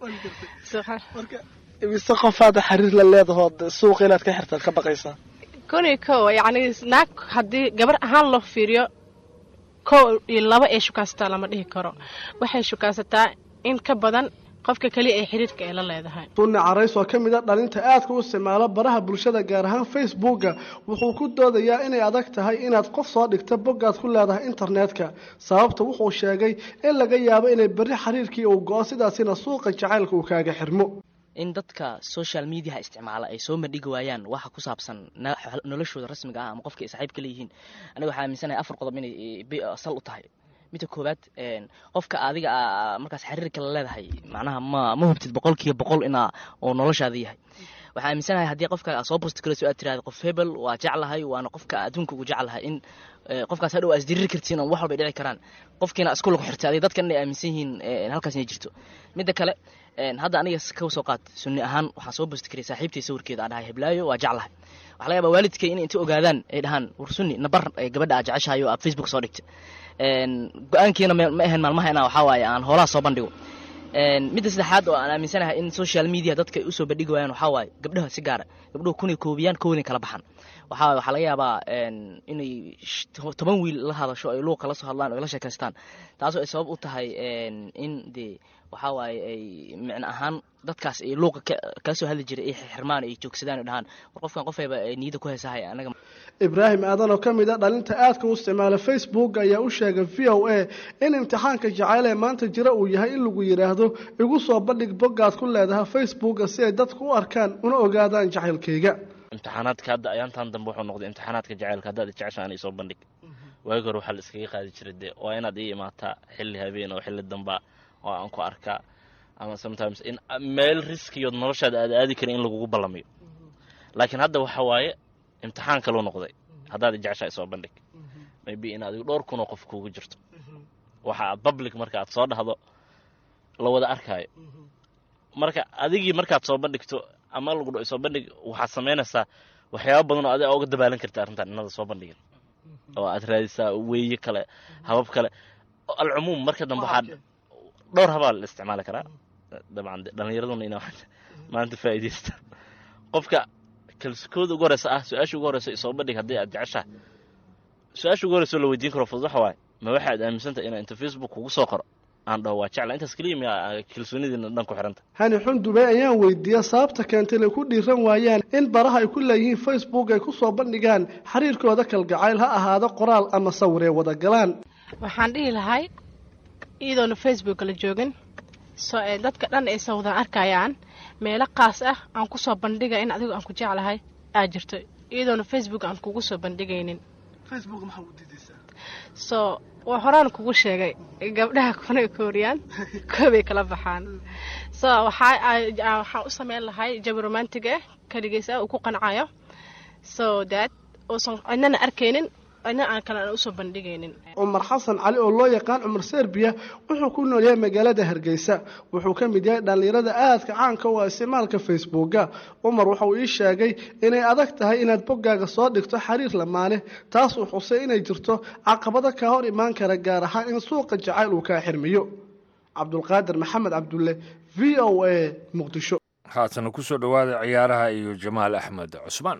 imise qofaada xiriir la leedahood suuqa inaad ka xirtaad ka baqaysaa kun iyo kow yacni naag haddii gabar ahaan loo fiiriyo kow iyo laba ay shukaansataa lama dhihi karo waxay shukaansataa in ka badan qofka keliya ee xiriirka ay la leedahay sunni carays oo ka mid a dhalinta aadka u isticmaalo baraha bulshada gaar ahaan facebooka wuxuu ku doodayaa inay adag tahay inaad qof soo dhigta boggaad ku leedahay internetka sababta wuxuu sheegay in laga yaabo inay berri xiriirkii uu go-o sidaasina suuqa jacaylka uu kaaga xirmo in dadka social mediaha isticmaala ay soo bandhigi waayaan waxa ku saabsan noloshooda rasmiga ah ama qofka ay saaxiibka leeyihiin aniga waxaa aaminsanahay afar qodob inay sal u tahay midda koowaad qofka adiga markaas xiriirka la leedahay macnaha ma ma hubtid boqolkiiba boqol inaa oo noloshaada yahay waxaa aaminsanahay haddii qofka aad soo bosti karayso aad tirahda qof hebel waa jeclahay waana qofka adduunka ugu jeclahay in qofkaas hadhow aa isdiriri kartiin oo wax walbay dhici karaan qofkiina isku lagu xirtay adiga dadkan inay aaminsan yihiin halkaas inay jirto midda kale hadda aniga ka soo qaad sunni ahaan waxaan soo bosti karay saaxiibtay sawirkeeda aan dhahay heblaayo waa jeclahay waxaa laga yaabaa waalidkay in inta ogaadaan ay dhahaan war sunni nabar gabadha aad jeceshahay oo aad facebook soo dhigtay go-aankiina ma ahayn maalmaha inaa waxaa waaye aan hoolaha soo bandhigo midda saddexaad oo aan aaminsanahay in social media dadka ay usoo bandhigi waayaan waxaa waaye gabdhaha si gaara gabdhuhu kunay koobiyaan kowday kala baxan waxaa waxaa laga yaabaa inay toban wiil la hadasho ay luuqa la soo hadlaan o ay la sheekaystaan taasoo ay sabab u tahay in dee waxaa waaye ay micno ahaan dadkaas ay luuqa kala soo hadli jiray ay xirmaan ay joogsadaan ay dhahaan war qofkan qofayba niyadda ku haysahay anaga ibraahim aadan oo ka mid a dhalinta aadka u isticmaala facebook ayaa u sheegay v o a in imtixaanka jacayl ee maanta jira uu yahay in lagu yidhaahdo igu soo bandhig boggaad ku leedahay facebooka si ay dadku u arkaan una ogaadaan jacaylkayga imtixaanaadka hadda ayaantan dambe wuxuu noqday imtixaanaadka jacaylka haddaad jeceshaan isoo bandhig waagi hore waxaa la iskaga qaadi jiray dee waa inaad ii imaataa xilli habeen oo xilli damba oo aan ku arkaa ama sometimes in meel riskiyood noloshaada aad aadi karin in lagugu ballamiyo laakiin hadda waxa waaye imtixaan kaluu noqday haddaad jeceshaa isoo bandhig maybe in adigu dhowr kunoo qof kuugu jirto waxa aad public marka aad soo dhahdo la wada arkaayo marka adigii markaad soo bandhigto ama lagu dho soo bandhig waxaad samaynaysaa waxyaaba badan oo adiga uga dabaalan karta arrintan inada soo bandhigin oo aad raadisaa weeye kale habab kale alcumuum marka dambe waxaad dhowr habaa la isticmaali karaa dabcan dhallinyaraduna ina maanta faa'iidaysta qofka kalsikooda ugu horeysa ah su-aasha ugu horeysa isoo bandhig haddii aad jeceshaha su-aasha ugu horeysa oo la weydiin karo fudud waxa waaye ma waxaad aaminsantahay inaa inta facebook kugu soo qoro aan dhaho waa jecla intaas keliya miyaa kalsoonidiina dhan ku xiranta hani xundubey ayaan weydiiyey sababta keentay inay ku dhiiran waayaan in baraha ay ku leeyihiin facebook ay kusoo bandhigaan xiriirkooda kalgacayl ha ahaado qoraal ama sawir ee wada galaan waxaan dhihi lahay iyadoona facebook la joogin soo ee dadka dhan ay soo wada arkayaan meelo qaas ah aan kusoo bandhiga in adigu aan ku jeclahay aa jirto iyadoona facebook aan kugu soo bandhigaynin facebook maxaa u diidaysaa soo waa horaan kugu sheegay gabdhaha kunay kooriyaan koobay kala baxaan so waxaa waxaan u sameyn lahay jabi romantig ah kaligiis ah uu ku qancayo so that uusan cidnana arkaynin cidna aan kale aan usoo bandhigaynin cumar xasan cali oo loo yaqaan cumar serbiya wuxuu ku nool yahay magaalada hargeysa wuxuu ka mid yahay dhallinyarada aadka caanka u ah isticmaalka facebooka cumar wuxuu ii sheegay inay adag tahay inaad boggaaga soo dhigto xiriir lamaane taas uu xusay inay jirto caqabado kaa hor imaan kara gaar ahaan in suuqa jacayl uu kaa xirmiyo cabdulqaadir maxamed cabdulle v o a muqdisho haatana kusoo dhowaada ciyaaraha iyo jamaal axmed cusmaan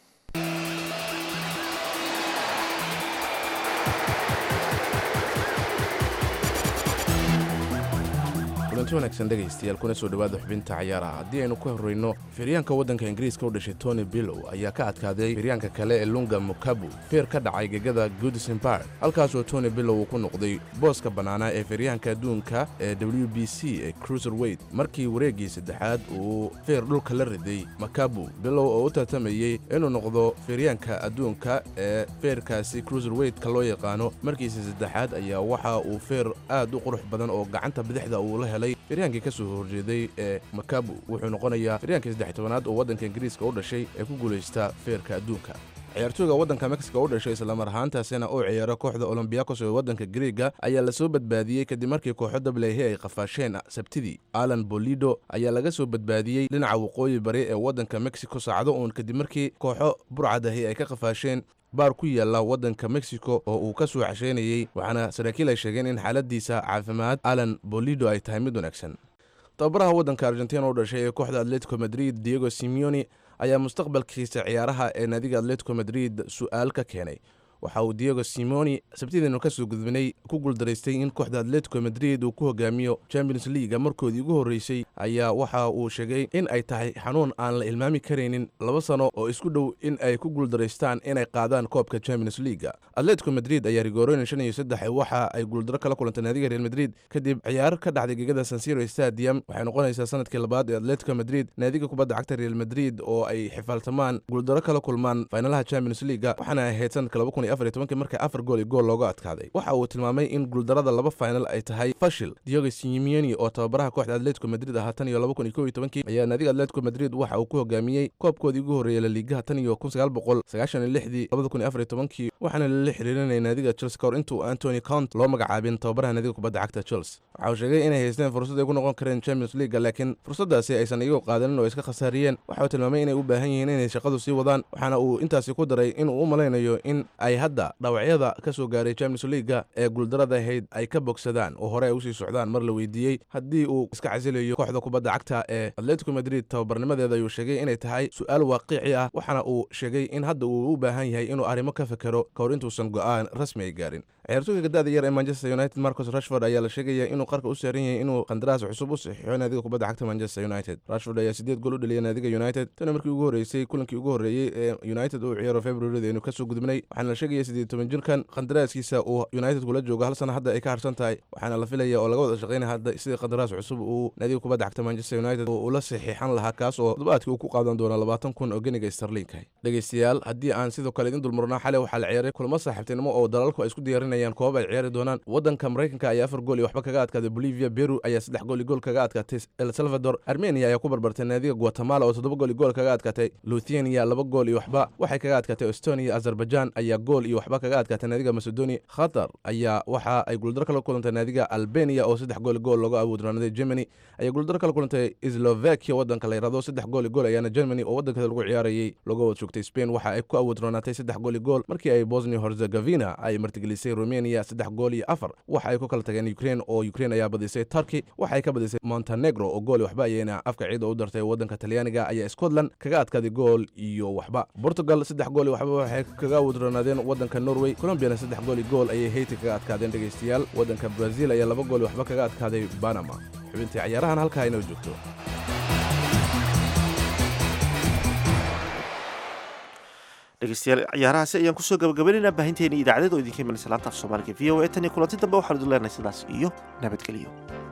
kulanti wanaagsan dhegaystayaal kuna soo dhowaada xubinta cayaaraha haddii aynu ku horreyno firyaanka waddanka ingiriiska u dhashay tony billow ayaa ka adkaaday firyaanka kale ee lunga mukabu feer ka dhacay gegada goodison park halkaasoo tony billow uu ku noqday booska bannaanaa ee firyaanka adduunka ee w b c ee cruiser weyd markii wareeggii saddexaad uu feer dhulka la riday makabu billow oo u tartamayey inuu noqdo firyaanka adduunka ee feerkaasi cruiser weydka loo yaqaano markiisa saddexaad ayaa waxa uu feer aad u qurux badan oo gacanta bidixda uu la helay firyaankii ka soo horjeeday ee makabu wuxuu noqonayaa firyaankii saddex tobanaad oo waddanka ingiriiska u dhashay ee ku guulaysta feerka adduunka ciyaartooyga waddanka mexico u dhashay islamar ahaantaasina uu ciyaaro kooxda olombiyakos ee waddanka griega ayaa lasoo badbaadiyey kadib markii kooxo dablehe ay qafaasheen sabtidii alan bolido ayaa laga soo badbaadiyey dhinaca waqooyi bari ee waddanka mexico saacado uun kadib markii kooxo burcadahi ay ka qafaasheen baar ku yaalla waddanka mexico oo uu ka soo casheynayey waxaana saraakiil ay sheegeen in xaaladiisa caafimaad alan bolido ay tahay mid wanaagsan tababaraha waddanka argentina u dhashay ee kooxda atletico madrid diego simeoni ayaa mustaqbalkiisa ciyaaraha ee naadiga atletico madrid su'aal ka keenay waxa uu diego simoni sabtideenu ka soo gudbinay ku guuldaraystay in kooxda atletico madrid uu ku hogaamiyo champions leaga markoodii ugu horreysay ayaa waxa uu sheegay in ay tahay xanuun aan la ilmaami karaynin laba sano oo isku dhow in ay ku guuldaraystaan inay qaadaan koobka champions leaga atletico madrid ayaa rigoorooyin shan iyo saddex waxa ay guuldaro kala kulantay naadiga real madrid kadib ciyaar ka dhacday gegada sansiro stadium waxay noqonaysaa sanadkii labaad ee atletico madrid naadiga kubadda cagta real madrid oo ay xifaaltamaan guuldaro kala kulmaan faynalaha champions leaga waxaana ahayd sanadka laba kun iyo afar iyo tobankii markii afar gool iyo gool looga adkaaday waxa uu tilmaamay in guuldarada laba final ay tahay fashil diogo simeoni oo tababaraha kooxda atletico madrid ahaa tan iyo laba kun iyo kow iyo tobankii ayaa naadiga atletico madrid waxa uu ku hogaamiyey koobkoodii ugu horreeyey laliigaha tan iyo kun sagaal boqol sagaashan iyo lixdii labada kun iyo afar iyo tobankii waxaana lala xiriirinayay naadiga chelsea kahor intuu antony count loo magacaabin tababaraha naadiga kubadda cagta chelsea waxa uu sheegay inay haysteen fursad ay ku noqon kareen champions leaga laakiin fursaddaasi aysan iyagu qaadanin oo iska khasaariyeen waxa uu tilmaamay inay u baahan yihiin inay shaqadu sii wadaan waxaana uu intaasi ku daray inuu u malaynayo in ay hadda dhawacyada ka soo gaaray champions leaga ee guuldarada ahayd ay ka bogsadaan oo hore ay usii socdaan mar la weydiiyey haddii uu iska casilayo kooxda kubadda cagta ee atletico madrid tababarnimadeeda ayuu sheegay inay tahay su-aal waaqici ah waxaana uu sheegay in hadda uu u baahan yahay inuu arrimo ka fekero ka hor intuusan go'aan rasmi ay gaarin ciyaartooyga gadaada yar ee manchester united marcus rashford ayaa la sheegaya inuu qarka u saaran yahay inuu qandaraas cusub u saxiixo naadiga kubadda cagta manchester united rashford ayaa sideed gool u dhaliyay naadiga united tana markii ugu horreysay kulankii ugu horreeyey ee united uu ciyaaro februarida inuu kasoo gudbnay waxaana la sheegaya sideed toban jirkan qandaraaskiisa uu united kula joogo hal sana hadda ay ka harsan tahay waxaana la filaya oo laga wada shaqaynaya hadda sidii qandaraas cusub uu naadiga kubadda cagta manchester united oo ula saxiixan lahaa kaas oo toddobaadkii uu ku qaadan doono labaatan kun oo geniga starliinka dhegeystayaal haddii aan sidoo kale idin dulmarnaa xalay waxaa la ciyaaray kulamo saaxiibtinimo oo dalalku ay isku diyaarinayaan koobab ay ciyaari doonaan waddanka maraykanka ayaa afar gool iyo waxba kaga adkaaday bolivia beru ayaa saddex gool iyo gool kaga adkaatay el salvador armenia ayaa ku barbartay naadiga guatemala oo toddoba gool iyo gool kaga adkaatay luthania laba gool iyo waxba waxay kaga adkaatay estonia azerbaijan ayaa gool iyo waxba kaga adkaatay naadiga macedonia khatar ayaa waxa ay guuldaro kala kulantay naadiga albania oo saddex gool iyo gool looga abuudranaaday germany ayaa guuldaro kala kulantay slovakia waddanka la yirahdo saddex gool iyo gool ayaana germany oo waddankeeda lagu ciyaarayay looga wad joogtay spain waxa ay ku abuudranaatay saddex gool iyo gool markii ay bosnia herzegovina ay martigelisay romania saddex gool iyo afar waxa ay ku kala tageen ukraine oo ukraine ayaa badisay turkey waxa ay ka badisay montenegro oo gool iyo waxba ayayna afka ciida u dartay waddanka talyaaniga ayaa scotland kaga adkaaday gool iyo waxba portugal saddex gool iyo waxba waxay kaga abuudranaadeen waddanka norway colombiana saddex gool iyo gool ayay hayti kaga adkaadeen dhegaystayaal waddanka brazil ayaa laba gool iyo waxba kaga adkaaday banama xubintii cayaarahan halkaa inoo joogto dhegeystayaal ciyaarahaasi ayaan kusoo gabagabaynaynaa baahinteena idaacadeed oo idinka imanaysa laanta af soomaaliga v o a tan iyo kulanti dambe waxaanu idin leenahay sidaas iyo nabadgelyo